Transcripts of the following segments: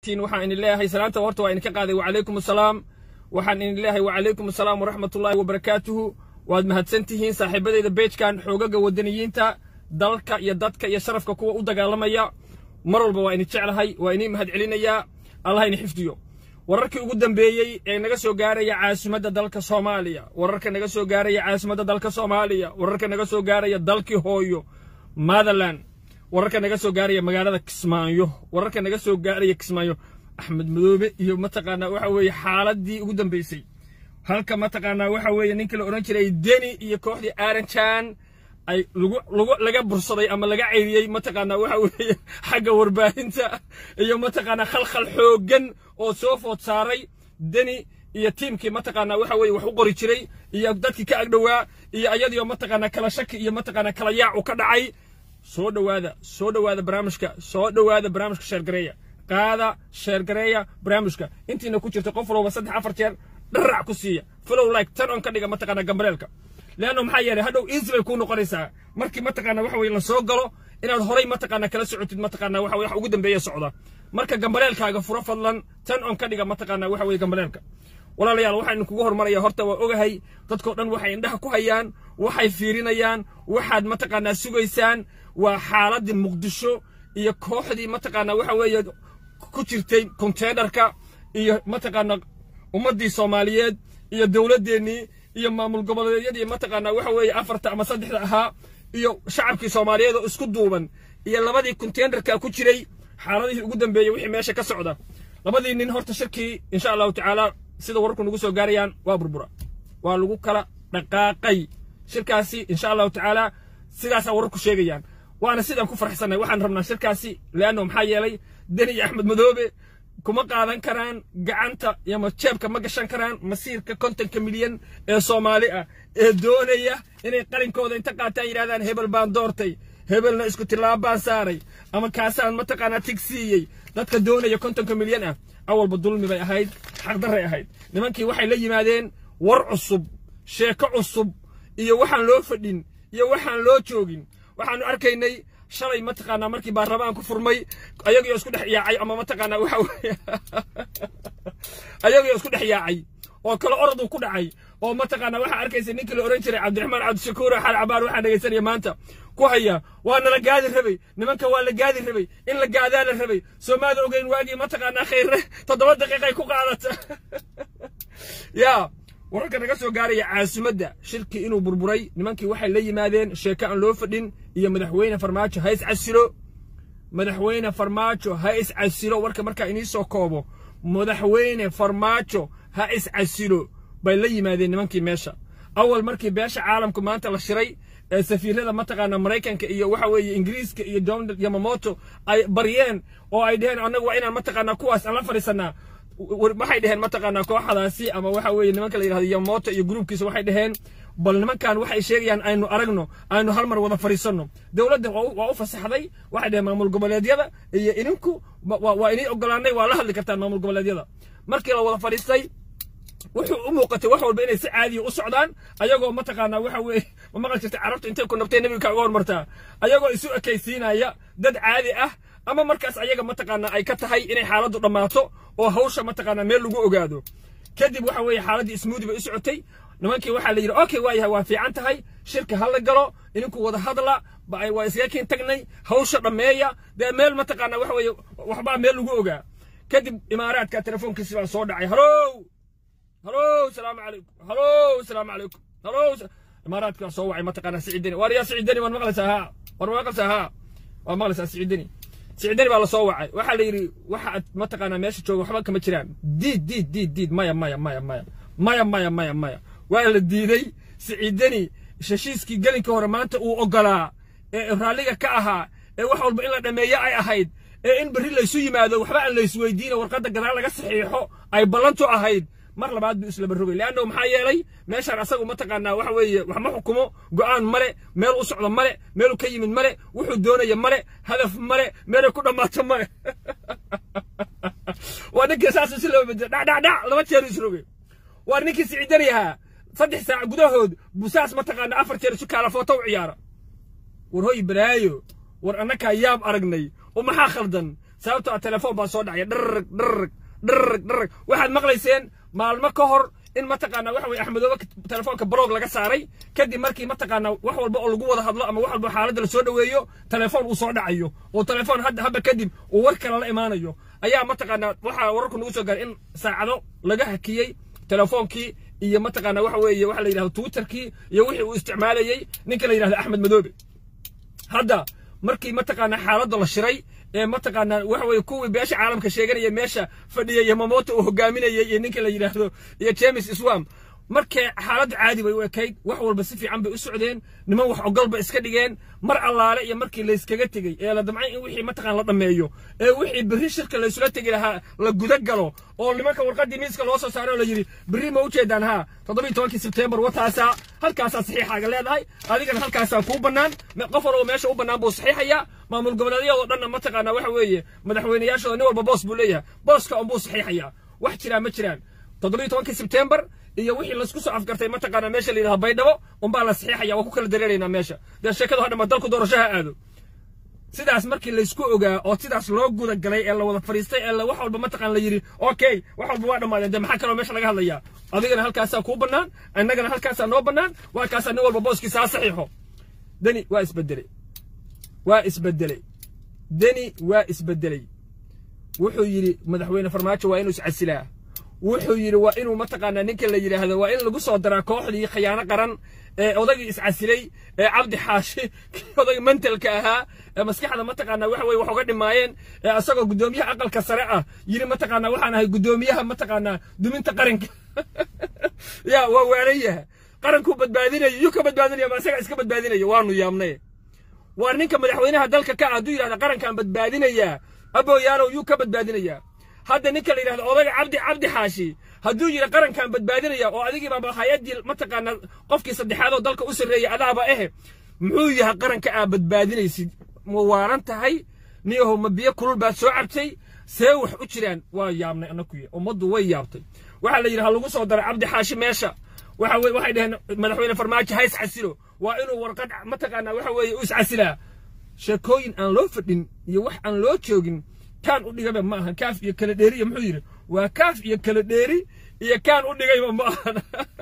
waxaan idin leeyahay salaanta horta waa idinka qaaday wacalaykum asalaam waxaan idin leeyahay wacalaykum asalaam waraxmatullaahi wabarakaatuhu waad mahadsan tihiin saaxiibadayda beejkan xoogaga wadaniyiinta dalka iyo dadka iyo sharafka kuwa u dagaalamaya mar walba waa idin jeclahay waa idin mahad celinayaa allah idin xifdiyo wararkii ugu dambeeyey ee naga soo gaaraya caasimadda dalka soomaaliya wararka naga soo gaaraya caasimadda dalka soomaaliya wararka naga soo gaaraya dalkii hooyo motherland wararka naga soo gaaraya magaalada kismaayo wararka naga soo gaaraya kismaayo axmed madoobe iyo mataqaanaa waxa weeye xaaladii ugu dambeysay halka mataqaanaa waxa weeye ninkii la odhan jiray deni iyo kooxdii aranjan ay lagu lagu laga bursaday ama laga ceyriyey mataqaanaa waxa weeye xagga warbaahinta iyo mataqaanaa khalkhal xooggan oo soo food saaray deni iyo tiimkii mataqaanaa waxa weeye wax u qori jiray iyo dadkii ka agdhowaa iyo ayadiyo mataqaanaa kala shaki iyo mataqaanaa kala yaac u ka dhacay soo dhowaada soo dhowaada barnaamijka soo dhowaada barnaamijka sheergareeya qaada sheergareeya barnaamijka intiina ku jirta qof walba saddex afar jeer dharac ku siiya follow like tan on ka dhiga mataqaanaa gambareelka leanno maxaa yeelay hadhow easy bay kuu noqonaysaa markii mataqaanaa waxa weye la soo galo inaad horay mataqaanaa kala socotid mataqaanaa waxa wax ugu dambeeya socda marka gambareelkaaga furo fadlan tan on ka dhiga mataqaanaa waxa weye gambareelka walaalayaal waxaan idinkugu hormaraya horta waa ogahay dadkoo dhan waxay indhaha ku hayaan waxay fiirinayaan waxaad mataqaanaa sugaysaan waa xaaladii muqdisho iyo kooxdii mataqaanaa waxa weeye ku jirtay konteynerka iyo mataqaanaa ummaddii soomaaliyeed iyo dowladdeennii iyo maamul goboleedyadii mataqaanaa waxa weeye afarta ama saddexda ahaa iyo shacabkii soomaaliyeed oo isku duuban iyo labadii konteynerka ku jiray xaaladihii ugu dambeeyey wixii meesha ka socda labadii nin horta shirkii insha allahu tacaala sida wararku nagu soo gaarayaan waa burbura waa lagu kala dhaqaaqay shirkaasi insha allahu tacaala sidaasaa wararku sheegayaan waana sidaan ku farxsanay waxaan rabnaa shirkaasi leanno maxaa yeelay deni iyo axmed madoobe kuma qaadan karaan gacanta iyo jeebka ma gashan karaan masiirka kontonka milyan ee soomaali ah ee doonaya inay qalinkooda inta qaataan yidhahdaan hebel baan doortay hebelna isku tilaab baan saaray ama kaasaan mataqaanaa tig siiyey dadka doonaya kontonka milyan ah awalba dulmi bay ahayd xaqdarray ahayd nimankii waxay la yimaadeen war cusub sheeko cusub iyo waxaan loo fadhin iyo waxaan loo joogin waxaanu arkaynay shalay mataqaanaa markii baarlamaanku furmay ayagoo isku dhex yaacay ama mataqaanaa waxa weeye ayagoo isku dhex yaacay oo kale oradu ku dhacay oo mataqaanaa waxaa arkaysa ninkii la odhan jiray cabdiraxmaan cabdishakuur xal cabaar waxaa dhegaysanaya maanta ku haya waa nala gaadi rabay nimanka waa la gaadi rabay in la gaadaa la rabay soomaada ogeyn waagii mataqaanaa khayre toddoba daqiiqay ku qaadata yaa wararka naga soo gaaraya caasimadda shirkii inuu burburay nimankii waxay la yimaadeen sheeko aan loo fadhin iyo madaxweyne farmaajo ha is casilo madaxweyne farmaajo ha is casilo warka markaa inii soo koobo madaxweyne farmaajo ha is casilo bay la yimaadeen nimankii meesha awal markii beesha caalamku maanta la shiray ee safiirada mataqaana maraykanka iyo waxa weeye ingiriiska iyo donald yamamoto ay baryeen oo ay dheheen annagu waa inaan mataqaanaa kuwaas aan la fadhiisanaa waxay dheheen mataqaanaa kooxdaasi ama waxa weeye nimanka la yidhahdo yamamoto iyo gruubkiisa waxay dheheen bal nimankan waxay sheegayaan aynu aragno aynu hal mar wada fadhiisanno dowladda waa u fasaxday waxay dheheen maamul goboleedyada iyo idinku waa inii ogolaanay waa la hadli kartaan maamul goboleedyada markii la wada fadhiistay wuxuu u muuqatay wax walba inay si caadiya u socdaan ayagoo mataqaanaa waxa weeye ma maqal jirtay carabtu intay ku nabtay nebiga kaaga hormartaa ayagoo isu ekaysiinaya dad caadi ah ama markaas ayaga mataqaanaa ay ka tahay inay xaaladdu dhammaato oo hawsha mataqaanaa meel lagu ogaado kadib waxa weeye xaaladdii ismuudi bay u socotay nimankii waxaa la yidhi okay waa yahay waa fiican tahay shirka ha la galo idinku wada hadla waa iskaga kiin tagnay hawsha dhammeeya dee meel mataqaanaa waxa weeye waxbaa meel lagu ogaa kadib imaaraadka telefoonkiisi baa soo dhacay halow halow salaamu calaykum halow salaamu calaykum halow imaaraadka soo wacay mataqaanaa siciidani waar yaa siciidani waan maqlaysaa haa war ma maqlaysaa haa waa maqlaysaa siciidani siciidani baa la soo wacay waxaa la yidhi waxaad mataqaanaa meesha jooga waxba kama jiraan diid diid diid diid maya maya maya maya maya maya maya maya waa la diiday siciidani heshiiskii gelinka hore maanta uu ogolaa ee raalliga ka ahaa ee wax walba in la dhammeeyo ay ahayd ee in berri laysu yimaado waxba aan laysweydiina warqadda gadaal laga saxiixo ay ballantu ahayd mar labaad buu islaba rogay leanno maxaa yeelay meeshaan asagu mataqaanaa waxa weeye wax ma xukumo go'aan male meel u socdo male meelu ka yimid male wuxuu doonaya male hadaf male meelay ku dhammaato male waa ninkii saas si loo bedelo dhacdhacdhac laba jeer isrogay waa ninkii siciidani ahaa saddex saac gudahood busaas mataqaanaa afar jeer isu kaala footo u ciyaara war hoy balaayo war annakaa yaab aragnay oo maxaa khaldan sababtoo ah telefoon baa soo dhacaya dharrag dharrag dharrag dharrag waxaad maqlayseen maalmo ka hor in mataqaanaa waxa weye axmedoobe telefoonka blog laga saaray kadib markii mataqaanaa wax walba oo lagu wada hadlo ama wax walba xaaladda lasoo dhoweeyo telefoon uu soo dhacayo oo telefoon hadda habba kadib uu war kale la imaanayo ayaa mataqaanaa waxaa wararku nagu soo gaaray in saacado laga hakiyey telefoonkii iyo mataqaanaa waxa weeye waxa la yidhahdo twitterkii iyo wixii uu isticmaalayey ninka la yidhahdo axmed madoobe hadda markii mataqaanaa xaaladda la shiray ee mataqaanaa waxa weye kuwii beesha caalamka sheeganaya meesha fadhiyay yamamoto uu hogaaminayay iyo ninka la yidhaahdo iyo james iswam markee xaaladdu caadi bay u ekayd wax walba si fiican bay u socdeen niman wax ogolba iska dhigeen mar allaale iyo markii layskaga tegey ee la damcay in wixii mataqaan la dhammeeyo ee wixii berri shirka laysula tegi lahaa la guda galo oo nimanka warqaddii miiska loo soo saaray oo la yidhi berri ma ujeedaan haa toddobiyi tobankii sebteembar wataasaa halkaasaa saxiixaaga leedahay adigana halkaasaa kuu bannaan qof walba meesha u bannaan buu saxiixayaa maamul goboleedyadoo dhanna mataqaanaa waxa weeye madaxweynayaashooda nin walba boos buu leeyahay booska unbuu saxiixayaa wax jiraan ma jiraan toddobiyi tobankii sebteembar iyo wixii laisku soo afgartay mataqaanaa meesha la yidhahdo baydhabo unbaa la saxiixaya waa ku kala dareeraynaa meesha dee sheekadu hadhama dalku doorashaha aado sidaas markii laysku ogaa oo sidaas loo guda galay ee la wada fadhiistay ee wax walba mataqaan la yidhi okay wax walba waa dhammaadeen dee maxaa kaloo meesha laga hadlayaa adigana halkaasaa kuu bannaan innagana halkaasaa noo bannaan waa kaasaa nin walba booskiisa ha saxiixo deni waa isbedelay waa isbedelay deni waa isbedelay wuxuu yidhi madaxweyne farmaajo waa inuu iscasilaa wuxuu yidhi waa inuu mataqaanaa ninka la yidhaahdo waa in lagu soo daraa kooxdii khiyaano qaran ee odaygii iscasilay ee cabdi xaashi kii odayga mentalka ahaa ee maskaxda mataqaanaa waxa weye wax uga dhimaayeen ee asagoo guddoomiyaha aqalka sare ah yidhi mataqaanaa waxaan ahay guddoomiyaha mataqaanaa duminta qaranka ya waa waalayaha qarankuu badbaadinayo yuu ka badbaadinaya ma isaga iska badbaadinaya waanu yaabnay waar ninka madaxweynaha dalka ka ah hadduu yidhahda qarankaan badbaadinayaa abooyaalow yuu ka badbaadinayaa hadda ninka la yidhahdo odayga cabdi cabdi xaashi hadduu yidhi qarankan badbaadinaya oo adigiibaaba hay-addii mataqaanaa qofkii saddexaad oo dalka u sarreeyay adaaba ehe muxuu yahay qaranka aa badbaadinaysid ma waaran tahay niyahow ma biyo kulul baad soo cabtay see wax u jiraan waa yaabnay annakuya ummaddu way yaabtay waxaa la yidhi ha lagu soo daro cabdi xaashi meesha waxa weye waxay dhaheen madaxweyne farmaajo ha isxasilo waa inuu warqad mataqaanaa waxa weeye u iscasilaa sheekooyin aan loo fadhin iyo wax aan loo joogin kaan u dhigaba ma ahan kaaf iyo kala dheeriya muxuu yidhi waa kaaf iyo kala dheeri iyo kaan u dhigayba ma ahan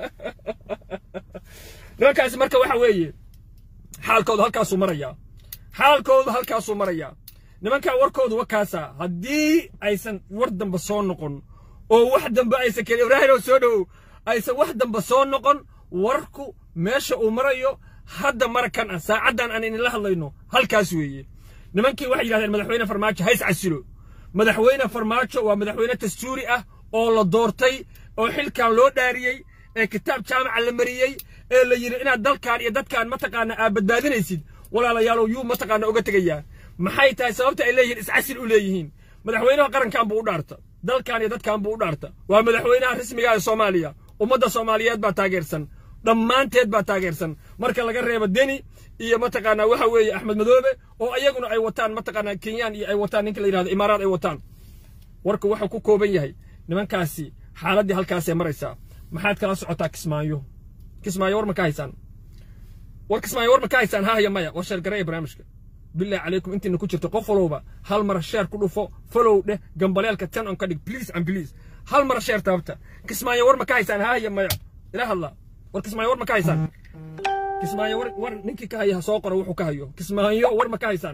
nimankaasi marka waxa weeye xaalkoodu halkaasuu marayaa xaalkoodu halkaasuu marayaa nimankaa warkoodu wakaasaa haddii aysan war dambe soo noqon oo wax dambe aysan keli ibraahim oo soo dhowow aysan wax dambe soo noqon warku meesha uu marayo hadda marakan ah saacaddan aan idinla hadlayno halkaas weeye nimankii waxay yidhahdeen madaxweyne farmaajo hays casilo madaxweyne farmaajo waa madaxweyne dastuuri ah oo la doortay oo xilkan loo dhaariyey ee kitaab jaamaca la mariyey ee la yidhi inaad dalkan iyo dadkan mataqaana aad badbaadinaysid walaalayaalow yuu mataqaana uga tegayaa maxay tahay sababta ay leeyihiin iscasil u leeyihiin madaxweynaha qarankan buu u dhaarta dalkan iyo dadkan buu u dhaarta waa madaxweynaha rasmiga ee soomaaliya ummadda soomaaliyeed baa taageersan dhammaanteed baa taageersan marka laga reebo deni iyo mataqaanaa waxa weeye axmed madoobe oo ayaguna ay wataan mataqaanaa kenyaan iyo ay wataan ninka la yidhahdo imaaraad ay wataan warka wuxuu ku kooban yahay nimankaasi xaaladdii halkaasay maraysaa maxaad kala socotaa kismaayo kismaayo war ma ka haysaan war kismaayo war ma ka haysaan hahaya maya war sheergareeya barnaamijka billahi calaykum intiina ku jirto qof walowba hal mar sheer ku dhufo folow dheh gambaleelka ten on ka dhig please and please hal mar sheer taabta kismaayo war ma ka haysaan hahaya maya ila hadla war kismaayo war ma ka haysaan kismaayo war war ninkii ka haya ha soo qoro wuxuu ka hayo kismaayo war ma ka haysaan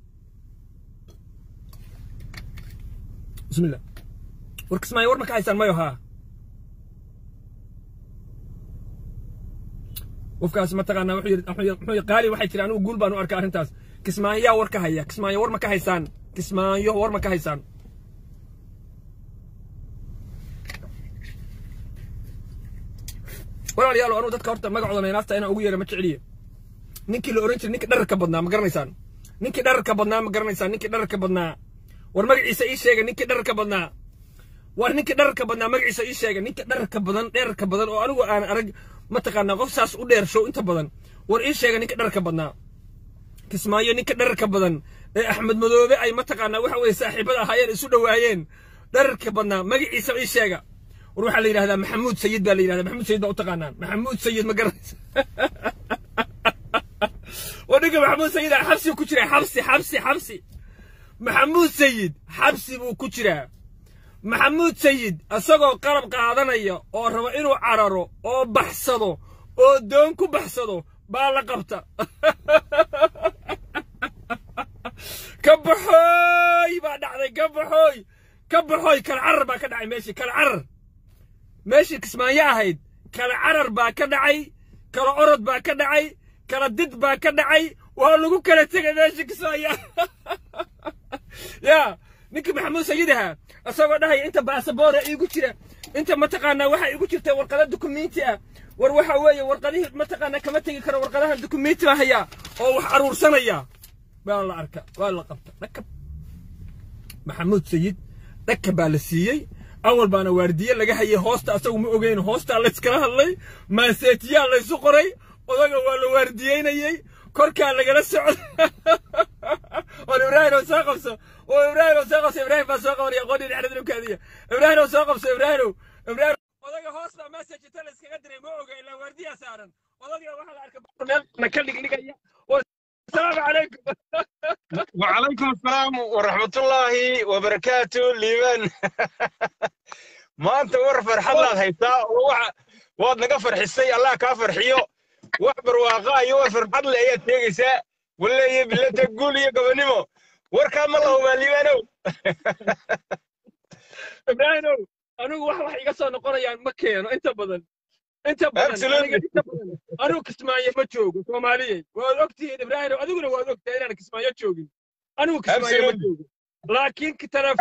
bismillah war kismaayo war ma ka haysaan mayo haa qofkaas mataqaanaa wuxuu yidhi muxuu yidhi qaali waxay tiri anigu guul baan u arkaa arrintaas kismaayo yaa war ka haya kismaayo war ma ka haysaan kismaayo war ma ka haysaan walaalayaal anuu dadka horta magacooda naynaafta inaan ugu yeera ma jeceliye ninkii la oran jiray ninkii dhararka badnaa ma garanaysaan ninkii dhararka badnaa ma garanaysaan ninkii dhararka badnaa war magaciisa ii sheega ninkii dhararka badnaa war ninkii dhararka badnaa magaciisa ii sheega ninkii dhararka badan dherarka badan oo anigu aan arag mataqaanaa qof saas u dheer show inta badan war ii sheega ninkii dhararka badnaa kismaayo ninkii dhararka badan ee axmed madoobe ay mataqaanaa waxa weeye saaxiibada ahaayeen isu dhowaayeen dhararka badnaa magaciisa ii sheega war waxaa la yidhahdaa maxamuud sayid baa la yidhahdaa maxamuud sayid baa u taqaanaan maxamuud sayid ma garanaysa war ninka maxamuud sayid ah xabsi ku jira xabsi xabsi xabsi maxamuud sayid xabsi buu ku jiraa maxamuud sayid isagoo qalab qaadanaya oo raba inuu cararo oo baxsado oo doon ku baxsado baa la qabta ka baxooy baa dhacday ka baxooy ka baxooy kala carar baa ka dhacay meeshii kala carar meeshii kismaayo ahayd kala carar baa ka dhacay kala orod baa ka dhacay kala did baa ka dhacay waa lagu kala tegay meeshii kismaayo yaa ninkii maxamuud sayid ahaa isagoo dhahaya inta baasaboora iigu jira inta mataqaanaa waxa iigu jirta warqada dukumenti ah war waxa weeye warqadihii mataqaanaa kama tegi karo warqadaha dukumenti baa hayaa oo wax aruursanaya baa la arka waa la qabta dhakab maxamuud sayid dhaka baa la siiyey awal baana waardiye laga hayay hoosta asagu ma ogeyn hoostaa layskala hadlay maaseetiyaa laysu qoray odaga waa la waardiyeynayey korkaa lagala socday war ibraahim oo soo qabso oo ibraahim oo soo qabso ibraahim baa soo qabanaya qodhi dhexda dhulkaadiya ibraahim oo soo qabso ibraahim ibraahim odaga hoos baa message ta la iskaga diray ma oga ilaa waardiyaa saaran odaga waxaa la arkay meel ka dhigdhigaya السلام عليكم وعليكم السلام ورحمة الله وبركاته ليمان ما أنت ور فرحة الله هيتا واد نقا فرحسي الله كافر حيو وحبر واقع يو فرحة الله هي تيجيسا ولا هي بالله تقول يا قبنيمو ور كام الله ما ليمانو إبراهيم أنا واحد واحد يقصر نقول يعني مكينو أنت بدل inta badan anuu kismaayo ma joogo soomaaliyey waad ogtihiin ibraahim adiguna waad ogtahay inaan kismaayo joogin anigu kismaayo ma joogo laakiin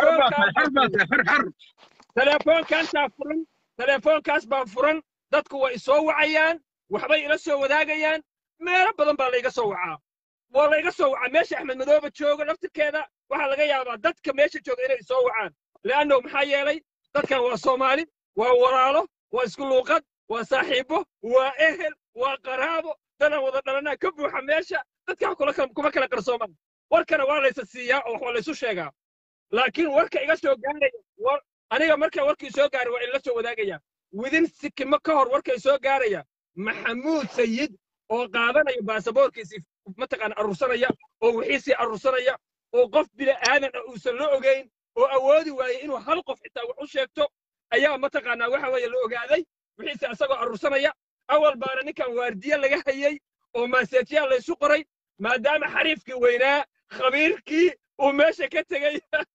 telefoonkaantaa furan telefoonkaas baa furan dadku way isoo wacayaan waxbay ila soo wadaagayaan meelo badan baa layga soo wacaa waa layga soo wacaa meesha axmed madoobe joogo laftirkeeda waxaa laga yaabaa dadka meesha jooga inay isoo wacaan le'anno maxaa yeelay dadkan waa soomaali waa walaalo waa isku luuqad waa saaxiibo waa ehel waa qaraabo danaan wada dhalanaa ka buuxa meesha dadka kuma kala qarsoomaan warkana waa laysa siiyaa oo wax waa laysu sheegaa laakiin warka iga soo gaaraya aniga marka warkii soo gaaray waa ila soo wadaagaya widin sikimo ka hor warkay soo gaaraya maxamuud sayid oo qaadanaya baasaboorkiisii mataqaana arursanaya oo wixiisii arursanaya oo qof bini aadan ah uusan la ogeyn oo awoodi waayey inuu hal qof xitaa wax u sheegto ayaa mataqaanaa waxa weeye la ogaaday wixiise asagoo arursanaya awal baana ninkan waardiye laga hayey oo maaseetiyaa laysu qoray maadaama xariifkii weynaa khabiirkii uu meesha ka tegey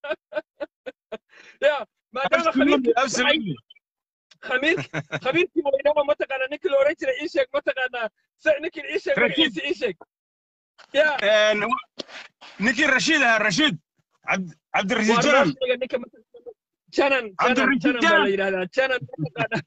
ya maadaama khabiirkii weynaa oo mataqaanaa ninkii la odhan jiray ii sheeg mataqaanaa ninkii ii sheeg magaciisa ii sheeg ya ninkii rashiid ahaa rashiid cabdirashiid janan janan janan janan baa la yidhahdaa janan mataqaanaa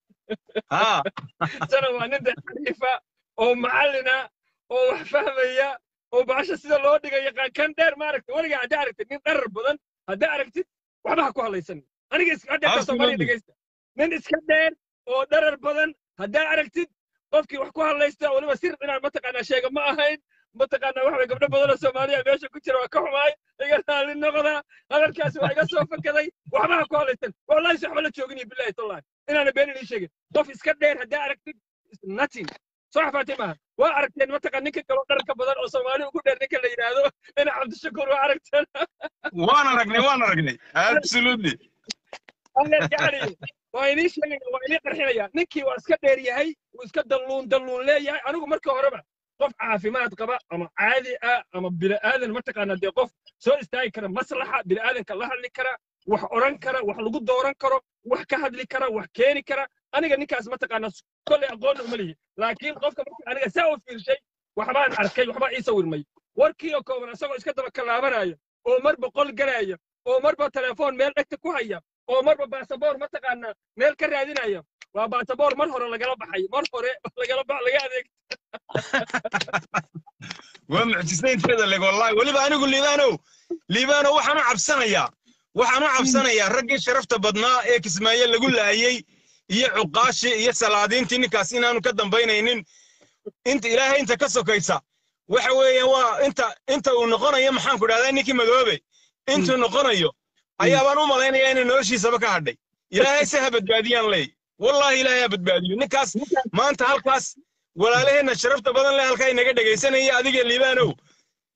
janan waa nin xariifa oo macallina oo wax fahmaya oo baasha sida loo dhiga yaqaan kan dheer maaragta weligaa haddaa aragtid nin dharar badan haddaa aragtid waxba ha ku hadlaysan aniga haddaa soomaaliya dhegaysta nin iska dheer oo dharar badan haddaa aragtid qofkii wax ku hadlaysta weliba sir inaan mataqaanaa sheega ma ahayn mataqaanaa waxa gabdho badan oo soomaaliya meesha ku jira waa ka xumaay iga raali noqda hadalkaasi waa iga soo fakaday waxba ha ku hadlaysan wallahi si waxba la joogin iyo billahi tallahi inaana been idin sheegin qof iska dheer haddaa aragtid nothing soo xafaatay maaha waa aragteen mataqaan ninka kaloo dharka badan oo soomaali ugu dheer ninka la yidhaahdo ina cabdishakuur waa aragteen waan aragnay waan aragnay absolutely yani waa inii sheegaya waa inii qarxinaya ninkii waa iska dheer yahay wuu iska dalluun dalluun leeyahay anigu marka horeba qof caafimaad qaba ama caadi ah ama bini'aadan mataqaanaa dee qof soo istaagi kara maslaxa bini'aadanka la hadli kara wax odhan kara wax lagu dooran karo wax ka hadli kara wax keeni kara aniga ninkaas mataqaanaa kolley aqoonna uma lihi laakiin qofka marka aniga saa u fiirshay waxbaan arkay waxbaa ii sawirmay warkii oo kooban isagoo iska daba kalaabanaya oo marba qol galaya oo marba telefoon meel dhegta ku haya oo marba baasaboor mataqaanaa meel ka raadinaya waa baasaboor mar hore lagala baxay mar hore lagala bax laga adeeg waa mucjisaynteeda leg wallahi weliba anigu liibaanow liibaanow waxaan u cabsanayaa waxaan u cabsanayaa raggii sharafta badnaa ee kismaayo lagu laayey iyo cuqaashii iyo salaadiintii ninkaas inaanu ka dambaynaynin inta ilaahay inta ka sokaysa waxa weeye waa inta inta uu noqonayo maxaan ku dhahdaa ninkii madoobe intuu noqonayo ayaabaan u malaynayaa inay noloshiisaba ka hadhay ilaahay se ha badbaadiyaan leey wallahi ilaahay ha badbaadiyo ninkaas maanta halkaas walaalaheenna sharafta badan leh halkaa inaga dhegaysanaya adiga liibaanow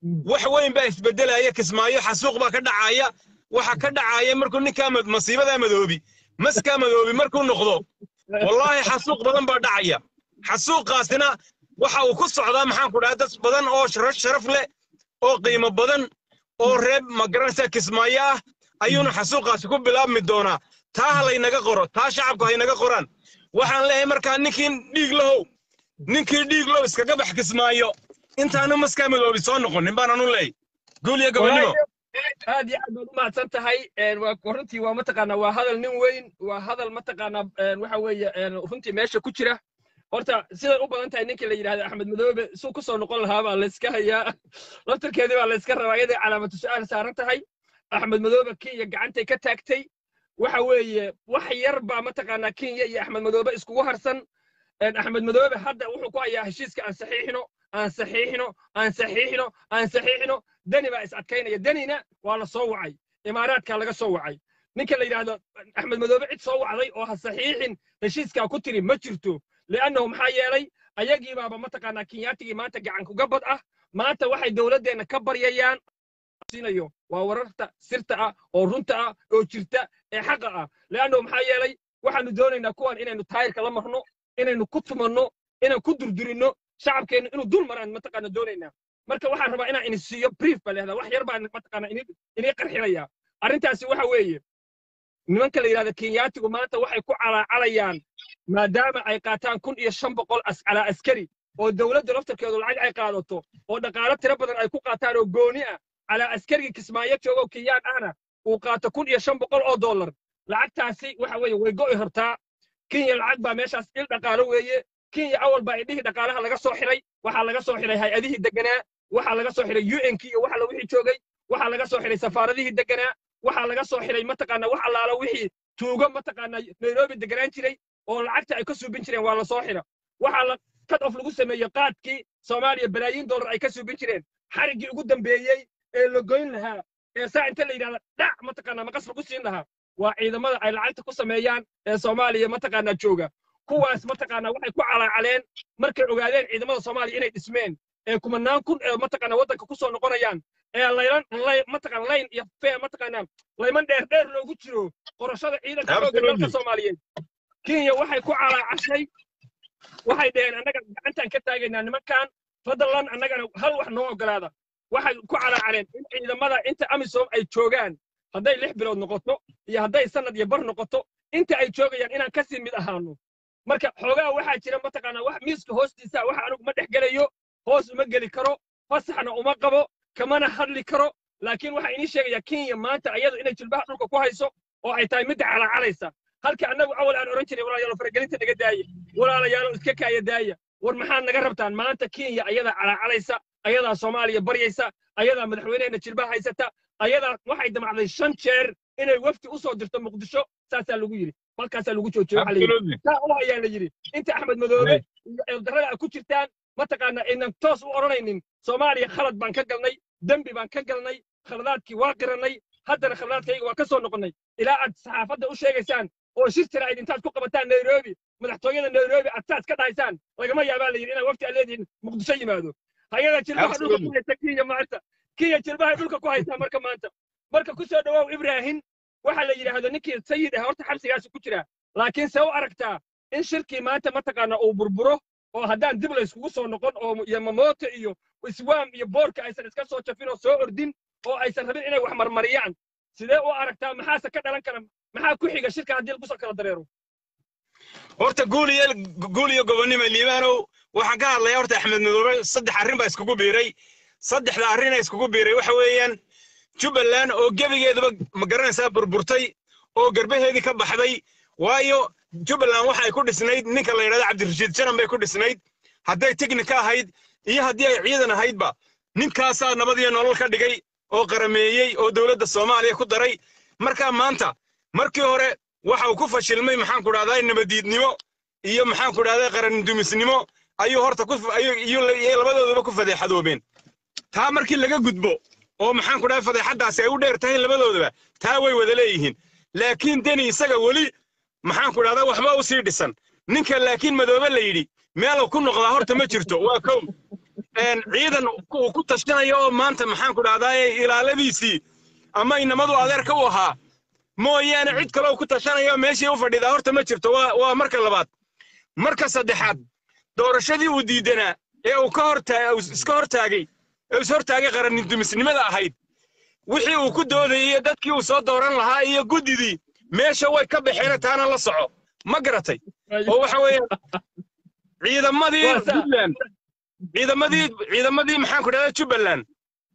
wax weyn baa isbedelaya kismaayo xasuuq baa ka dhacaya waxa ka dhacaya markuu ninkaa mad- masiibadaa madoobi maskaa madoobi markuu noqdo wallaahi xasuuq badan baa dhacaya xasuuqaasina waxa uu ku socdaa maxaan ku dhahay dad badan oo sharaf sharaf leh oo qiimo badan oo reeb magaranaysa kismaayo ah ayuuna xasuuqaasi ku bilaabmi doonaa taa ha laynaga qoro taa shacabku haynaga qoraan waxaan leeyahay markaa ninkii dhiig lahow ninkii dhiig low iskaga bax kismaayo intaanu maskaa madoobi soo noqonin baan anu leeyahay guul iyo gobonimo aad iyo aad baad u mahadsan tahay een, waa runtii waa mataqaanaa waa hadal nin weyn waa hadal mataqaanaa een, waxa weeye een, runtii meesha ku jira horta siday u badan tahay ninkii la yidhahda axmed madoobe suu ku soo noqon lahaa baa layska hayaa laftarkeedii baa layska rabaa iyaday calaamatu su-aal saaran tahay axmed madoobe kenya gacantay ka taagtay waxa weeye wax yar baa mataqaanaa kenya iyo axmed madoobe iskugu harsan een, axmed madoobe hadda wuxuu ku hayaa heshiiska aan saxiixino aan saxiixino aan saxiixino aan saxiixino deni baa is adkaynaya denina waa la soo wacay imaaraadkaa laga soo wacay ninka la yidhaahdo axmed madoobe cid soo wacday oo ha saxiixin heshiiskaa ku tiri ma jirto li'annahu maxaa yeelay ayagii baaba mataqaanaa kinyaatigii maanta gacan kuga bad ah maanta waxay dowladdeenna ka baryayaan siinayo waa wararta sirta ah oo runta ah oo jirta ee xaqa ah li'annahu maxaa yeelay waxaanu doonaynaa kuwan inaynu taayirka la marno inaynu ku tumanno inaan ku durdurinno shacabkeennu inuu dul maraan mataqaana doonaynaa marka waxaan rabaa inaan ini siiyo brief baa leehdaa wax yar baan mataqaana ini inii qarxinayaa arrintaasi waxa weeye nimanka la yidhahda kenyaatigu maanta waxay ku calaacalayaan maadaama ay qaataan kun iyo shan boqol as calaa askari oo dowladda laftarkeedu lacag ay qaadato oo dhaqaalo tiro badan ay ku qaataan oo gooni ah calaa askarigii kismaayo jooga oo kenyaan ahna uu qaato kun iyo shan boqol oo dollar lacagtaasi waxa weeye way go'i hortaa kenya lacag baa meeshaas il dhaqaalo weeye kenya awal baa idhihii dhaqaalaha laga soo xiray waxaa laga soo xiray hay-adihii deganaa waxaa laga soo xiray un-kii iyo waxa la wixii joogay waxaa laga soo xiray safaaradihii deganaa waxaa laga soo xiray mataqaana wax allaala wixii tuugo mataqaana nairobi deganaan jiray oo lacagta ay ka suubin jireen waa la soo xira waxaa la cut off lagu sameeyey qaadkii soomaaliya balaayiin dollar ay ka suubin jireen xariggii ugu dambeeyey ee la goyn lahaa ee saa inta la yidhahda dhac mataqaana maqas lagu siin lahaa waa ciidamada ay lacagta ku sameeyaan ee soomaaliya mataqaana jooga kuwaas mataqaana waxay ku calaacaleen markay ogaadeen ciidamada soomaaliya inay dhismeen ee kumanaan kun ee mataqaana waddanka ku soo noqonayaan ee laylan lay mataqaana layn iyo fee mataqaana layman dheer dheer loogu jiro qorashada ciidanka xoogga dalka soomaaliyeed kenya waxay ku calaacashay waxay dhaheen annaga gacantaan ka taagaynaa nimankan fadlan annagana hal wax noo ogolaada waxay ku calaacaleen in ciidamada inta amisom ay joogaan hadday lix bilood noqoto iyo hadday sanad iyo bar noqoto inta ay joogayaan inaan kasii mid ahaano marka xoogaa waxaa jira mataqaanaa wax miiska hoostiisa waxa anigu ma dhex gelayo hoos uma geli karo fasaxna uma qabo kamana hadli karo laakiin waxaa inii sheegaya kenya maanta ayadu inay jilbaha dhulka ku hayso oo ay tahay midda calaacalaysa halka annagu awal aan odhan jiray walaalayaalo faragelinta naga daaya walaalayaalo iska kaaya daaya war maxaad naga rabtaan maanta kenya ayadaa calaacalaysa ayadaa soomaaliya baryaysa ayadaa madaxweynehena jilbaha haysata ayadaa waxay damacday shan jeer inay wafdi u soo dirto muqdisho saasaa lagu yidhi halkaasaa lagu joojiyo waxaa la yidhi saa u hayaa la yidhi inta axmed madoobe iyo eeldarrada ay ku jirtaan mataqaana aynan toos u odhanaynin soomaaliya khalad baan ka galnay dembi baan ka galnay khaladaadkii waa qirannay haddana khaladaadkayga waa ka soo noqonnay ilaa aad saxaafadda u sheegaysaan oo shir jira ayd intaad ku qabataan nairobi madaxtooyada nairobi aad saas ka dhahaysaan lagama yaabaa la yidhi inaad wafti aad leedihin muqdisho yimaado hayada jilbaha dhulka ku haysa kenya maanta kenya jilbahay dhulka ku haysaa marka maanta marka ku soo dhawaaw ibrahim waxaa la yidhaahdo ninkii sayid ah horta xabsigaasi ku jira laakiin se u aragtaa in shirkii maanta mataqaana uu burburo oo haddaan dib layskugu soo noqon oo yamamoto iyo iswaam iyo boorka aysan iska soo jafin oo soo ordin oo aysan rabin inay wax marmariyaan sidee u aragtaa maxaase ka dhalan kara maxaa ku xiga shirka haddii lagu soo kala dareero horta guul iyo guul iyo gobonnimo liibaanow waxaan ka hadlayaa horta axmed madoobe saddex arrin baa iskugu biiray saddexda arrina iskugu biiray waxa weeyaan jubbaland oo gebigeeduba ma garanaysaa burburtay oo garbaheedii ka baxday waayo jubbaland waxa ay ku dhisnayd ninka la yidhahdo cabdirashiid janan bay ku dhisnayd hadday teknika ahayd iyo haddii ay ciidan ahaydba ninkaasaa nabad iyo nolol ka dhigay oo qarameeyey oo dowladda soomaaliya ku daray markaa maanta markii hore waxa uu ku fashilmay maxaan ku dhahdaa nabadiidnimo iyo maxaan ku dhahdaa qarandumisnimo ayuu horta ku iyo labadooduba ku fadeexadoobeen taa markii laga gudbo oo maxaan ku dhahdaa fadeexaddaasi ay u dheer tahay labadoodaba taa way wada leeyihiin laakiin deni isaga weli maxaan ku dhahdaa waxba u sii dhisan ninka laakiin madoobe la yidhi meelu ku noqdaa horta ma jirto waa kow een, ciidan uu ku tashanayo oo maanta maxaan ku dhahdaa ilaaladiisii ama inamadu adeerka u ahaa mooyaane cid kale oo ku tashanayo meeshii u fadhidaa horta ma jirto waa waa marka labaad marka saddexaad doorashadii uu diidanaa ee uu ka hortaa uu iska hortaagay ee uu is hortaagay qarannidumisnimada ahayd wixii uu ku doodayay iyo dadkii uu soo dooran lahaa iyo guddidii meesha way ka baxeen taana la soco ma garatay oo waxa weeyaan ciidamadii Waa saa. puntland ciidamadii ciidamadii maxaan ku dhahdaa jubbaland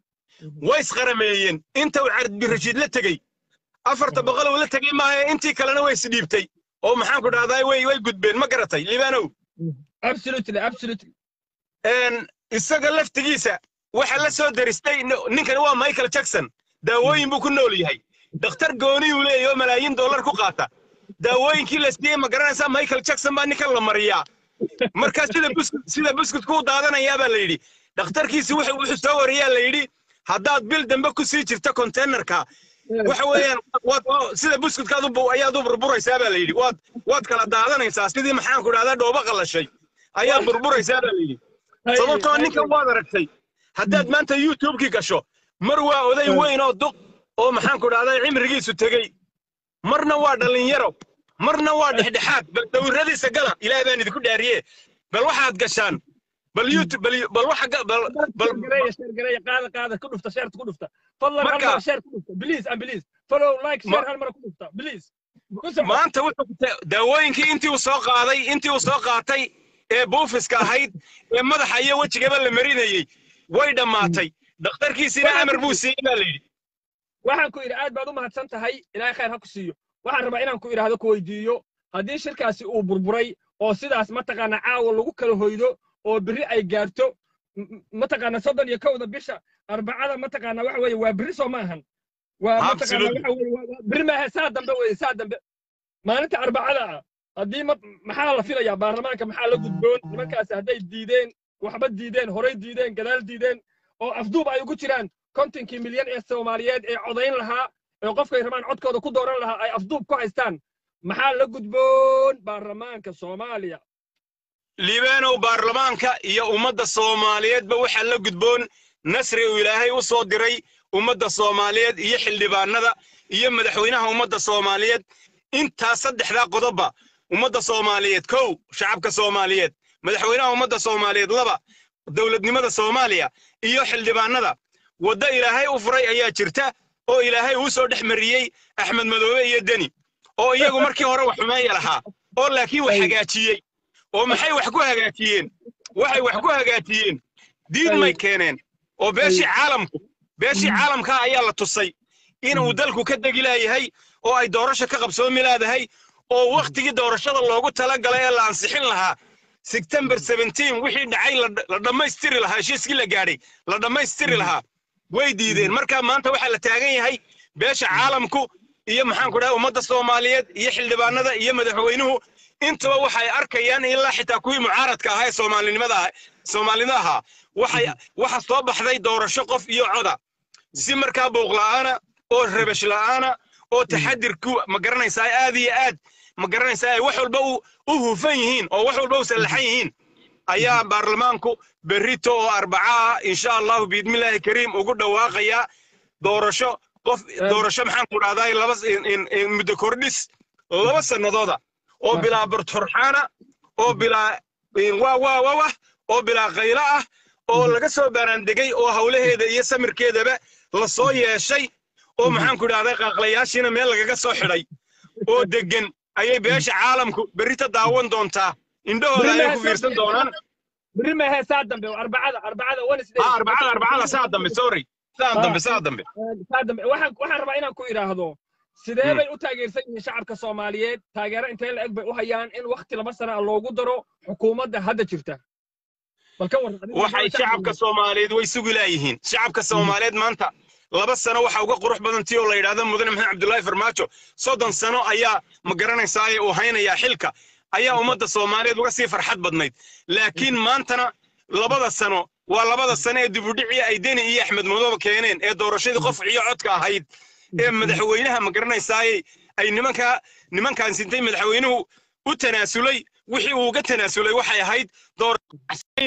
way isqarameeyeen inta uu cabdirashiid la tegey afarta boqol uu la tegey maaha intii kalena way isdhiibtay oo maxaan ku dhahdaa way way gudbeen ma garatay libaanow absolutely absolutely een isaga laftigiisa waxa la soo daristay nin- ninkani waa michael jackson daawooyin buu ku nool yahay dhakhtar gooniyuu leeyahay oo malaayiin dollar ku qaata daawooyinkii la siiyey ma garanaysaa michael jackson baa ninkan la mariyaa marka sida buskud sida buskudku u daadanayaa baa la yidhi dhakhtarkiisi wuxuu wuxuu soo wariyaa la yidhi haddaad bil dambe ku sii jirto containerka waxa weeyaan waad waa- sida buskudkaad u bu- ayaad u burburaysaa baa la yidhi waad waad kala daadanaysaa sidii maxaan ku dhahdaa dhoobo qalashay ayaad burburaysaa baa la yidhi sababtoo ninkan waad aragtay haddaad maanta youtubekii gasho mar waa oday weyn oo duq oo maxaan ku dhahdaa cimrigiisu tegey marna waa dhallinyaro marna waa dhexdhexaad bal dawiradiisa gala ilaah baan idinku dhaariye bal waxaad gashaan bal youtube bal bal waxa ga- bal bal gareeya sheer gareeya qaada qaada ku dhufta sheerta ku dhufta fadlan hal Marka- mar sheer ku dhufta please and please follow like Ma- share hal mar ku dhufta please ku soco maanta wuxuu ku ta- daawooyinkii intii uu soo qaaday intii uu soo qaatay ee buufiska ahayd ee madaxa iyo wejigaba la marinayey way dhammaatay dhakhtarkiisina amar buu siiyey baa la yidhi waxaan ku idhi aad baad u mahadsan tahay ilaahay khayr ha ku siiyo waxaan rabaa inaan ku idhaahdo ku weydiiyo haddii shirkaasi uu burburay oo sidaas mataqaana caawa lagu kala hoydo oo berri ay gaarto m- m- mataqaana soddon iyo kowda bisha arbacada mataqaana waxa weeye waa berri soo ma ahan waa mataqaana Absolutely. waxa weeye waa- waa- berri maaha saa dambe weeye saa dambe maalinta arbacada ah haddii ma- maxaa la filayaa baarlamaanka maxaa la gudboon nimankaasi hadday diideen waxba diideen horay diideen gadaal diideen oo afduub ay ugu jiraan kontonkii milyan ee soomaaliyeed ee codayn lahaa ee qofkay rabaan codkooda ku dooran lahaa ay afduub ku haystaan maxaa la gudboon baarlamaanka soomaaliya liibaanow baarlamaanka iyo ummadda soomaaliyeedba waxaa la gudboon nasri uu ilaahay u soo diray ummadda soomaaliyeed iyo xildhibaanada iyo madaxweynaha ummadda soomaaliyeed intaas saddexdaa qodobba ummadda soomaaliyeed kow shacabka soomaaliyeed madaxweynaha ummadda soomaaliyeed laba dowladnimada soomaaliya iyo xildhibaanada waddo ilaahay u furay ayaa jirta oo ilaahay uu soo dhex mariyey axmed madoobe iyo deni oo iyagu markii hore wax xumeeya lahaa oo laakiin wax hagaajiyey oo maxay wax ku hagaajiyeen waxay wax ku hagaajiyeen diin may keeneen oo beeshii caalamku beeshii caalamka ayaa la tusay inuu dalku ka degi laayahay oo ay doorasho ka qabsoomi laadahay oo wakhtigii doorashada loogu talagalay ee la ansixin lahaa September 17 wixii dhacay la- la dhammaystiri lahaa heshiiskii la gaadhay la dhammaystiri lahaa way diideen marka maanta waxaa la taagan yahay beesha caalamku iyo maxaan ku dhahay ummadda soomaaliyeed iyo xildhibaanada iyo madaxweynuhu intaba waxay arkayaan ilaa xitaa kuwii mucaaradka ahaa ee soomaalinimada ah soomaalida ahaa waxay waxa soo baxday doorasho qof iyo coda si markaa buuq la'aana oo rabash la'aana oo taxadirku ma garanaysaa aad iyo aad ma garanaysaa ay wax walba u u hufan yihiin oo wax walba u sallaxan yihiin ayaa baarlamaanku berrito oo arbaca ah insha allahu biidmillaahi kariim ugu dhawaaqaya doorasho qof doorasho maxaan ku dhahdaa laba in- in- in muddo kordhis laba sannadooda oo bilaa barturxaana oo bilaa in- waa waa waa wah oo bilaa qaylo ah oo laga soo baaraandegay oo hawlaheeda iyo samirkeedaba la soo yeeshay oo maxaan ku dhahdaa qaaqlayaashiina meel lagaga soo xidhay oo deggan ayay beesha caalamku berrita daawan doontaa indhahooda ayay ku fiirsan doonaan berri maahe saa dambe arbacada arbacada wednesday ah arbacada arbacada saa dambe sorry saa dambe saa dambe saa dambe waxaan waxaan rabaa inaan ku idhaahdo sidee Hmm. bay u taageersan yihiin shacabka soomaaliyeed taageero intee la eg bay u hayaan in wakti laba sana ah loogu daro xukuumadda hadda jirta bal ka warran adigu waxay maxaa shacabka soomaaliyeed way sugi laayihiin shacabka soomaaliyeed maanta laba sano waxa uga qurux badan tii oo la yidhaahdo mudane maxamed cabdullaahi farmaajo soddon sano ayaa ma garanaysaa uu haynayaa xilka ayaa ummadda soomaaliyeed uga sii farxad badnayd laakiin maantana labada sano waa labada sano ee dibudhicii ay deni iyo axmed madoobe keeneen ee doorashadii qof iyo codka ahayd ee madaxweynaha ma garanaysaayey ay nimanka nimankaan sintay madaxweynuhu u tanaasulay wixii uu uga tanaasulay waxay ahayd doorashayn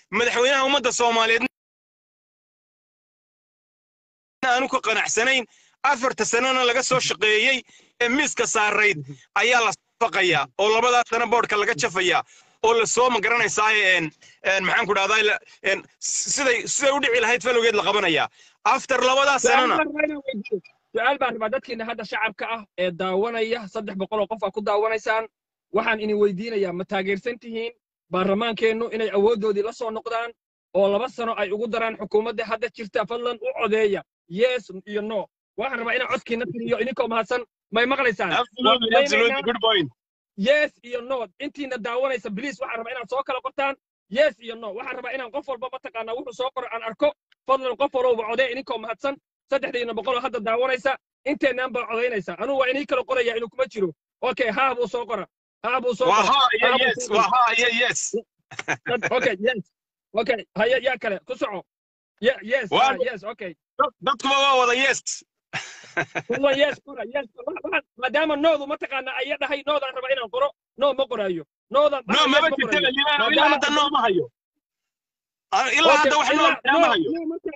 madaxweynaha ummadda soomaaliyeed aanu ka qanacsanayn afarta sanana laga soo shaqeeyey ee miiska saarayd ayaa la faqayaa oo labadaa sana boodhka laga jafayaa oo la soo magaranaysaa een een maxaan ku dhahdaa siday siday u dhici lahayd falowgeed la qabanayaa after labadaa sanana su-aal baan rabaa dadkiina hadda shacabka ah ee daawanaya saddex boqol oo qof aa ku daawanaysaan waxaan idin weydiinayaa ma taageersan tihiin baarlamaankeennu inay awooddoodii la soo noqdaan oo laba sano ay ugu daraan xukuumadda hadda jirta fadlan u codeeya yes iyo no waxaan rabaa inaan codkiina tiriyo idinkoo mahadsan may maqlaysaan absolutely absolutely good point yes iyo no intiina daawanaysa bliis waxaan rabaa inaad soo kala qortaan yes iyo no waxaan rabaa inaan qof walba mataqaanaa wuxuu soo qoro aan arko fadlan qof walowba codee idinkoo mahadsan saddexdiina boqoloo hadda daawanaysa inteennaan baa codaynaysa anugu waa inii kala qoraya inuu kuma jiro okay haa buu soo qora haa buu soo waa qora haa iyo Haa buu yes soo waa qora. haa iyo yes Dad- okay yes okay haya yaa kale ku soco Ye- yes Waa- ah, yes okay Dad- dadkuba waa wada yes fadlan yes qora yes Waxa- waxa- maadaama noodu mataqaanaa aya dhahay noodaan raba inaan qoro no ma qoraayo noodan no yes maba ma jirta qorayo. libaano ilaa Maadaama- hadda noo ma hayo Ah, ilaa hadda wax noo ma hayo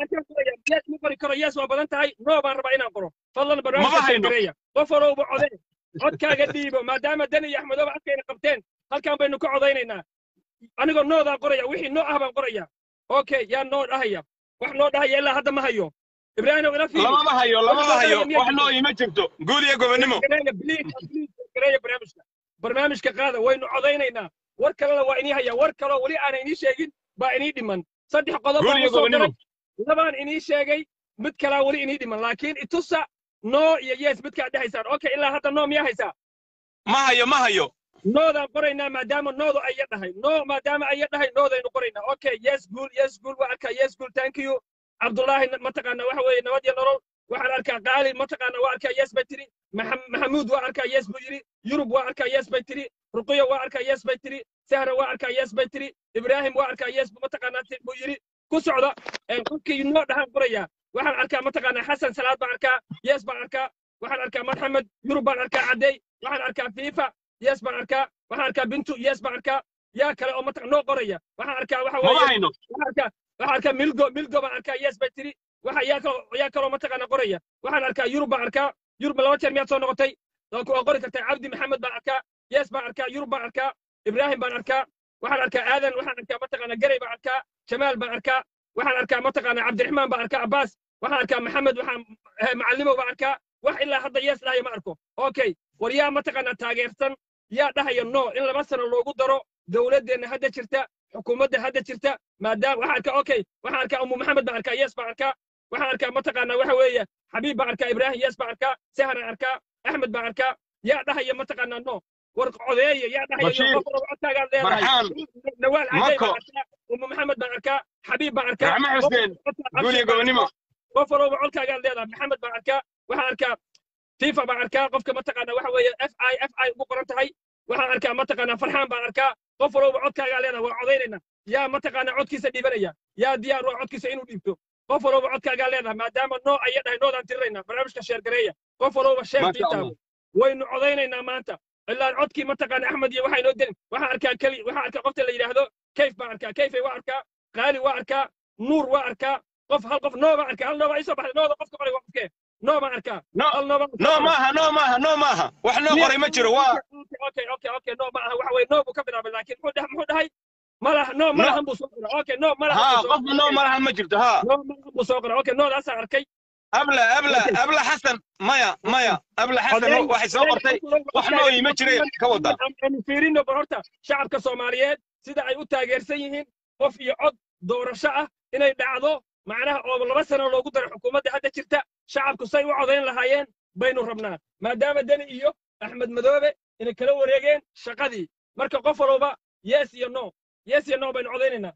yes ma qori karo yes waa badan tahay no baan rabaa inaan qoro fadlan Maba barnaamijka hayno. sheegareeya qof walowba code codkaaga dhiibo maadaama dani iyo axmedooba codkayna qabteen halkan baynu ka codaynaynaa anigoo noodaan qoraya wixii noo ah baan qoraya okay yaa noo dhahaya wax noo dhahaya ilaa hadda ma hayo ibraahimow ila fiiri lamama hayo lamama Wax hayo noo dhahaya wax noo ima jirto guul iyo gobonimo Gareeya, please, please, gareeya barnaamijka barnaamijka qaada waynu codaynaynaa war kalena waa inii haya war kaloo weli aanay inii sheegin baa inii dhiman saddex qodob guul baan iyo u soo gobonimo galay labaan inii sheegay mid kalaa weli inii dhiman laakiin itusa no iyo yes midkaad dhehaysaan okay ilaa hadda no miyaa haysaa ma hayo ma hayo noodaan qoraynaa maadaama noodu aya dhahay no maadaama aya dhahay noodaynu qoraynaa okay yes guul yes guul waa arkaa yes guul thank you cabdullaahi na- mataqaana waxa weeye nabad iyo nolol waxaan arkaa qaali mataqaana waa arkaa yes bay tiri Maxam- maxamuud waa arkaa yes buu yidhi yurub waa arkaa yes bay tiri ruqiya waa arkaa yes bay tiri sahra waa arkaa yes bay tiri ibraahim waa arkaa yes buu mataqaanaa ti- buu yidhi ku socda ee qofkii noo dhahaan qorayaa waxaan arkaa mataqaanaa xasan salaad baan arkaa yes baan arkaa waxaan arkaa maxamed yurub baan arkaa caddey waxaan arkaa fiifa yes baan arkaa waxaan arkaa bintu yes baan arkaa yaa kale oo mataq noo qoraya waxaan arkaa waxa mama weeye hayno waxaan arkaa waxaan arkaa milgo milgo baan arkaa yes bay tiri waxa yaa kaloo yaa kaloo mataqaana qoraya waxaan arkaa yurub baan arkaa yurub laba jeer miyaad soo noqotay waa ku- waa qori kartaa cabdi maxamed baan arkaa yes baan arkaa yurub baan arkaa ibraahim baan arkaa waxaan arkaa aadan waxaan arkaa mataqaana garey baan arkaa jamaal baan arkaa waxaan arkaa mataqaana cabdiraxmaan baan arkaa abbaas waxaan arkaa maxamed waxaan eh, macallimow baan arkaa wax ilaa hadda yes dhahayo ma arko okay war yaa mataqaana taageersan yaa dhahaya no in laba sano loogu daro dowladdeenna hadda jirta xukuumadda hadda jirta maadaama waxaan arkaa okay waxaan arkaa umu maxamed baan arkaa yes baan arkaa waxaan arkaa mataqaana waxa weeye xabiib baan arkaa ibraahim yes baan arkaa sahran arkaa axmed baan arkaa yaa dhahaya mataqaana no war codeeya yaa dhahaya Bashiir, qof walba codkaagaan leedahay Farxaan, nawaal cadey Mako. baan arkaa umu maxamed baan arkaa xabiib baan arkaa raxme xuseen guul iyo gobonimo qof walba codkaagaan leedahay maxamed baan arkaa waxaan arkaa fifa baan arkaa qofka mataqaana waxa weeye f i f i ugu qoran tahay waxaan arkaa mataqaana farxaan baan arkaa qof walba codkaagaa leedahay waa codaynayna yaa mataqaana codkiisa dhiibanaya yaa diyaar waa codkiisa inuu dhiibto qof walba codkaagaa leedahay maadaama noo aya dhahay noodaan tirinayna barnaamijka sheergareeya qof walba sheer Masha Allah. tiitaabo waynu codaynaynaa maanta ilaa codkii mataqaana axmed iyo waxaa inoo delin waxaan arkaa keli waxaan arkaa qofta la yidhaahdo kayf baan arkaa kayfay waa arkaa qaali waa arkaa nuur waa arkaa qof hal qof noo baan arkaa hal noo baa isoo baxday nooda qofka qoray waa qofkee noo baan arkaa no hal noo baan no maaha no maaha no maaha wax noo qoray ma jiro waa okay okay okay no ma aha waxa weeye noo buu ka bilaabay laakiin muxuu dhahay muxuu dhahay malaha no malahan buu soo qoray okay no malahan ها buu soo قف نو malahan ma jirto ha no malahan buu soo qoray okay noodaasaan arkay abla abla abla xasan maya maya abla xasan waxay soo qortay wax noo ima jireen ka wada aanu fiirino bal horta shacabka soomaaliyeed sida ay u taageersan yihiin qof iyo cod doorasho ah inay dhacdo macnaha oo laba sano loogu daro xukuumadda hadda jirta shacabku say u codayn lahaayeen baynu rabnaa maadaama deni iyo axmed madoobe inay kala wareegeen shaqadii marka qof walba yes iyo no yes iyo no baynu codaynaynaa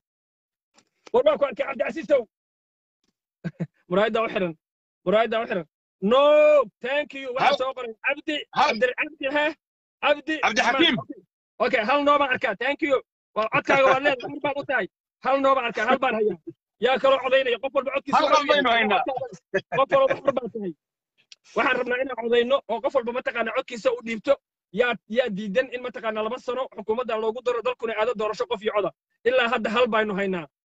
war baan ku arkay cabdicasiistow muraayaddaa u xiran muraayaddaa u xiran no thank you waxaa Hal- soo qoray cabdi hal- cabdi cabdi he cabdi Cabdi Xakiim. okay hal noo baan arkaa thank you waa codkaaga waad leedahay hal baan u tahay hal noo baan arkaa hal baan hayaa yaa kaloo codaynaya qof walba codkiisa Hal waxa u qof baynu yahay. haynaa. qof walba xor baan tahay waxaan rabnaa inaan codayno oo qof walba mataqaana codkiisa u dhiibto yaa yaa diidan in mataqaana laba sano xukuumadda loogu daro dalkuna aado doorasho qof iyo coda ilaa hadda hal baynu haynaa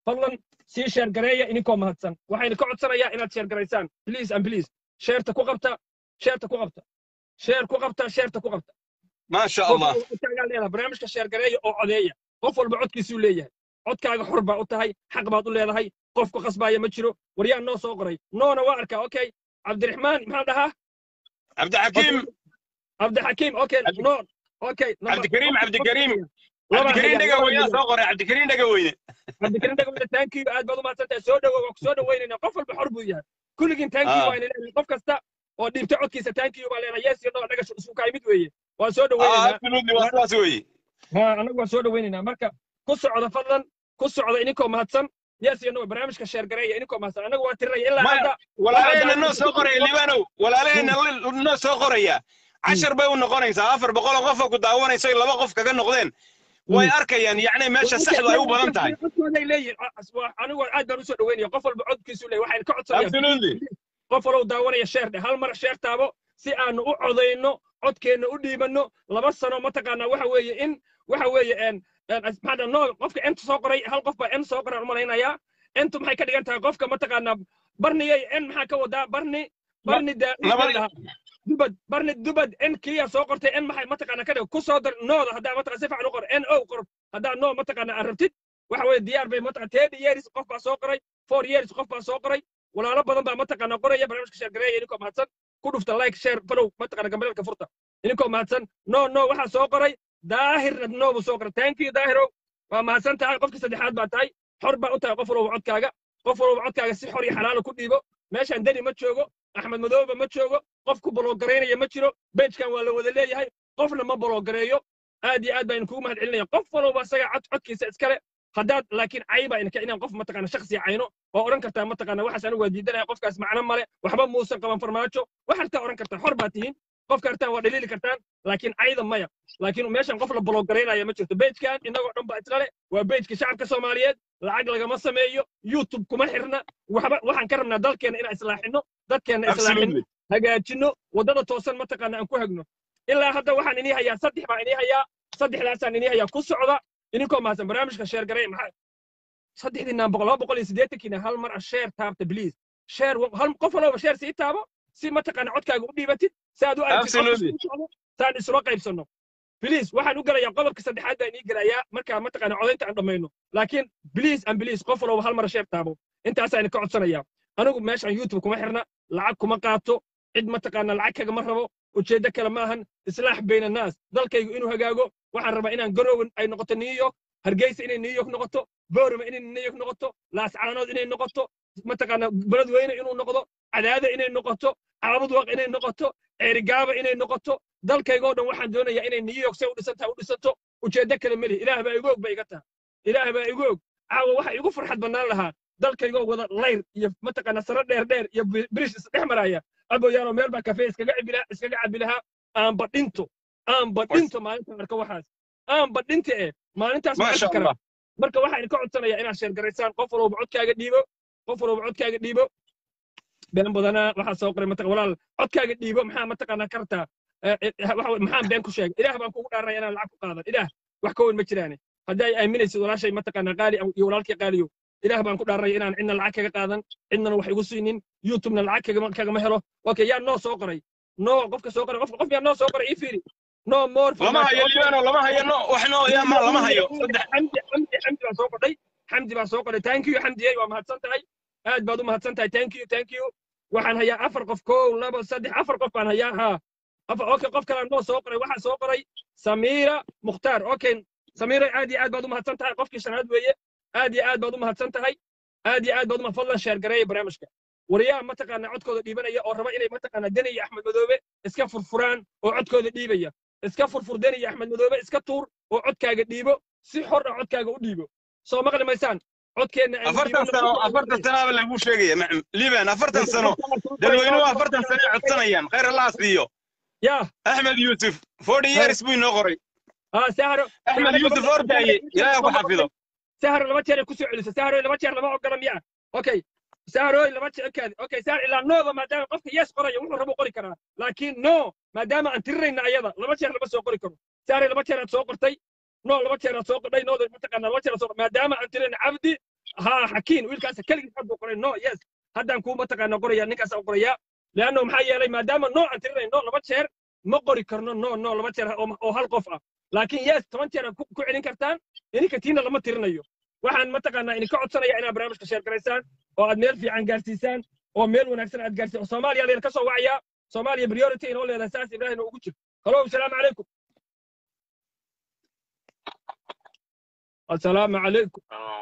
fadlan sii sheer gareeya ininkoo mahadsan waxayna ka codsanayaa inaad sheer garaysaan please and please sheerta ku qabta sheerta ku qabta sheer ku qabta sheerta ku qabta maasha qof allah walba utaagaa leedahay barnaamijka sheer gareeya oo codeeya qof walba codkiisuu leeyahay codkaaga xor baa u tahay xaq baad u leedahay qof ku qasbaaya ma jiro waryaan noo soo qoray noona waa arkaa okay cabdiraxmaan maxaa dhahaa cabdixakiim cabdixakiim okay Cabdi- noon okay number- cabdikariim okay, cabdikariim laba cabdikariim hayaa, dhega laba weyne hayaa. soo qoray cabdikariim dhega weyne cabdikariim dhagaweyne thank you aad baad u mahadsantahay soo dhowow waa ku soo dhoweynayna qof walba xor buu yahay kulligiin thank you Ah. waa leeyahay qof kasta oo dhiibta codkiisa thank you baa leenahay yes iyo no dhagashu isku kaay mid weeye waan soo ah dhoweynaynaa absolutely waa sidaas weeye ha anagu waan soo dhoweynaynaa marka ku socda fadlan ku socda ininkoo mahadsan yes iyo no barnaamijka sheer gareeya ininkoo mahadsan anagu waan tirinaya ilaa Maya, hadda walaalahayna Waxaa noo soo qoraya liibanow walaalahayna noo soo qoraya cashar bay u noqonaysaa afar boqol oo qof oo ku daawanayso laba qof kaga noqdeen way arkayaan yacni meesha saxdu ay u badan tahay codkooday leeyihin anigu aad baan usoo dhaweynaya qof walba codkiisu leeyahy waxayna ka codsanayaan absolutely qof walow daawanaya sheer dheh hal mar sheer taabo si aanu u codayno codkeenna u dhiibanno laba sano mataqaanaa waxa weeye in waxa weeye en maxaa no qofka ent soo qoray hal qof baa en soo qoray umalaynayaa entu maxay ka dhigan tahay qofka mataqaanaa barniyay en maxaa ka wadaa barni barni nabadi- daa dubad barni dubad en kiya soo qortay en maxay mataqaanaa ka dhig ku soo dar nooda haddaa mataqaa si fiican u qor en o qor haddaa no mataqaanaa aad rabtid waxa weeye diyaar bay mataqaa thirty years qof baa soo qoray four years qof baa soo qoray walaalo badan baa mataqaanaa qoraya barnaamijka sheer gareeya ininkoo mahadsan ku dhufta like share follow mataqaanaa gambalelka furta ininkoo mahadsan no no waxaa soo qoray daahirna no buu soo qoray thank you daahirow waa mahadsan tahay qofka saddexaad baa tahay xor baa u tahay qof walba codkaaga qof walba codkaaga si xor iyo xalaala ku dhiibo meeshaan deni ma joogo axmed madooba ma joogo qof ku bologaraynaya ma jiro benchkan waa la wada leeyahay qofna ma bologareeyo aad iyo aad baan kugu mahad celinaya qof walba isaga cod codkiisa iskale haddaad laakiin cayba inka inaan qof mataqaana shakhsi cayno oo odhan kartaa mataqaana waxaas anigu waa diidanaya qofkaas macno male waxba muusan qaban farmaajo waxaad ka odhan kartaa xor baa tihiin qofka hartaan waa dhaliili kartaan laakiin cayda maya laakiin meeshan qof la bologaraynaya ma jirto bejkan innagoo dhan ba islale waa bejka shacabka soomaaliyeed lacag lagama sameeyo youtube kuma xirna waxba waxaan ka rabnaa dalkeena inaan islaaxino dadkeena islaaxino absolutely hagaajino waddada toosan mataqaana aan ku hagno ilaa hadda waxaan inii hayaa saddex baan inii hayaa saddexdaasaan inii hayaa ku socda ininkoo mahadsan barnaamijka sheer garay maxaa saddexdiinaan boqol laba boqol iyo siddeetankiina hal mar a sheer taabta bliis sheer hal qof walba sheer sii taabo si mataqaana codkaaga u dhiibatid si aad u aragtid codka Absolutely. suu socdo, saan isula qaybsanno bliis waxaan u gelayaa qodobka saddexaad baan inii gelayaa markaa mataqaana codaynta aan dhammayno laakiin bliis an bliis qof walba hal mar sheer taabo intaasaan ka codsanayaa anigu meeshaan youtube kuma xirna lacag kuma qaato cid mataqaana lacag kagama rabo ujeeddo kale ma ahan islaax bayna naas dalkaygu inuu hagaago waxaan rabaa inaan garowen ay noqoto new york hargeysa inay new york noqoto boorama inay new york noqoto laascaanood inay noqoto mataqaana beledweyne inuu noqdo cadaada inay noqoto caabudwaq inay noqoto ceerigaaba inay noqoto dalkaygoo dhan waxaan doonayaa inay new york say u dhisantaha u dhisanto ujeeddo kale melihi ilaah baa igu og ba iga taha ilaah baa igu og caawa waxa igu farxad bannaan lahaa dalkaygoo wada layr iyo mataqaana saro dheer dheer iyo birish isdhex maraya aboyaano meel baa kafee iskaga cabi lahaa iskaga cabi lahaa aanba dhinto aanba dhinto maalintaan arko waxaas aanba dhinta eh maalintaas ma maasha arki karaa allah marka waxaan ka codsanayaa inaad sheergaraysaan qof walba codkaaga dhiibo qof walba codkaaga dhiibo been badanaa waxaa soo qoray mataqa walaal codkaaga dhiibo maxaa mataqaanaa kartaa maxaan been ku sheegay ilaah baan kugu dhaaranaya inaan lacag ku qaadan ilaah wax ka weyn ma jiraane haddii ay aaminaysid walaashay mataqaanaa qaali iyo walaalkii qaaliyo ilaah baan ku dhaaranaya inaan cidna lacag kaga qaadan cidnana wax igu siinin youtubena lacag kagama kagama helo okay yaa noo soo qoray no qofka soo qoray qofka qof yaa noo soo qoray ii fiiri no more lama hayo liibano lama hayo no wax no yaa ma lama hayo saddex xamdi xamdi xamdi baa soo qodhay xamdi baa soo qodhay thank you xamdiyey waa mahadsan tahay aad baad u mahadsan tahay thank you thank you waxaan hayaa afar qof kow laba saddex afar qof baan hayaa haa afar okay qof kale noo soo qoray waxaa soo qoray samiira mukhtaar okay samiira aad iyo aad baad u mahadsan tahay qofkii shanaad weeye aad iyo aad baad u mahadsan tahay aad iyo aad baad uma fadlan sheer gareeya barnaamijka wariyaha mataqaanaa codkooda dhiibanaya oo raba inay mataqaanaa deni iyo axmed madoobe iska furfuraan oo codkooda dhiibaya iska furfur deni iyo axmed madoobe iska tuur oo codkaaga dhiibo si xor ah codkaaga u dhiibo soo maqli maysaan codkeenna aynu afartan dhiibano. sano afartan sanaaba lagu sheegaya macam liiban afartan sano dadweynuhu afartan sano ay codsanayaan khayr allah siiyo yaa axmed yuusuf forty years buu inoo qoray aa sahro axmed yuusuf ordaaye ilaahay ku xafido sahro laba jeer ay ku soo celiso sahro laba jeer lama ogola miya okay sahro laba jeer kaadi okay sahro ilaa nooba maadaama qofka yes qoraya wuxuu rabo qori karaa laakiin no maadaama aan tirinayna ayada laba jeer lama soo qori karo sahro laba jeer aad soo qortay no laba jeer aad soo qordhay nooda mataqaanaa laba jeer aad soo maadaama aan tirinayna cabdi ha xakiin wiilkaas keligiis hadduu qoray no yes haddaan kuu mataqaana qoraya ninkaasaan qoraya leanno maxaa yeelay maadaama no aan tirinayno laba jeer ma qori karno no no laba jeer oo oo hal qof ah laakiin yes toban jeer aad ku ku celin kartaan ininka tiina lama tirinayo waxaan mataqaanaa idinka codsanaya inaad barnaamijka sheer garaysaan oo aad meel fiican gaarsiisaan oo meel wanaagsan aad gaarsiisaan oo soomaaliya leen ka soo wacayaa soomaaliya priority inoo leedahay saas ibraahim ugu jiro halo asalaamu calaykum asalaamu calaykum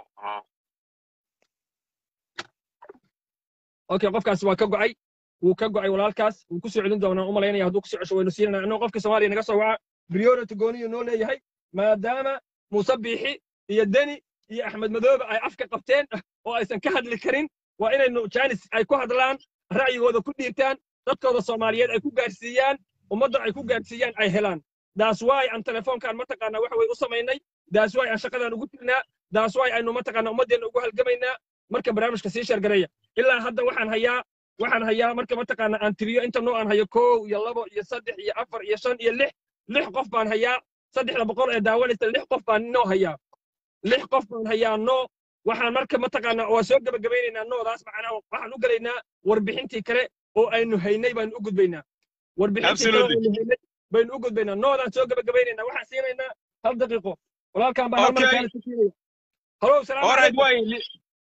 okay qofkaas waa ka go'ay wuu ka go'ay walaalkaas wuu ku soo celin doonaa u malaynaya hadduu kusoo cesho waynu siinana annagoo qofka soomaaliya naga soo waca priority gooniyu noo leeyahay maadaama muuse biixi iyo deni iyo axmed madoobe ay afka qabteen oo aysan ka hadli karin waa inaynu jaanis ay ku hadlaan ra'yigooda ku dhiirtaan dadkooda soomaaliyeed ay ku gaarsiiyaan ummadda ay ku gaarsiiyaan ay helaan daas waay aan telefoonkaan mataqaanaa waxa way u samaynay daas waay aan shaqadaan ugu jirnaa daas waay aynu mataqaanaa ummaddeenna ugu halgamaynaa marka barnaamijka sii sheergareeya ilaa hadda waxaan hayaa waxaan hayaa marka mataqaanaa aan tiriyo inta noo aan hayo kow iyo labo iyo saddex iyo afar iyo shan iyo lix lix qof baan hayaa saddexda boqol ee daawanaysa lix qof baan noo hayaa lix qof baan hayaa noo waxaan marka mataqaanaa waa soo gebagabaynaynaa noodaas macnaha waxaan u gelaynaa warbixintii kale oo aynu haynay baanu u gudbaynaa warbixintii kale oo aynu haynay baynu u gudbaynaa noodaan soo gebagabaynaynaa waxaan siinaynaa hal daqiiqo walaalkan baan hal mar Okay. kaale ku siinaya halo salaamu Alright, calaykum way.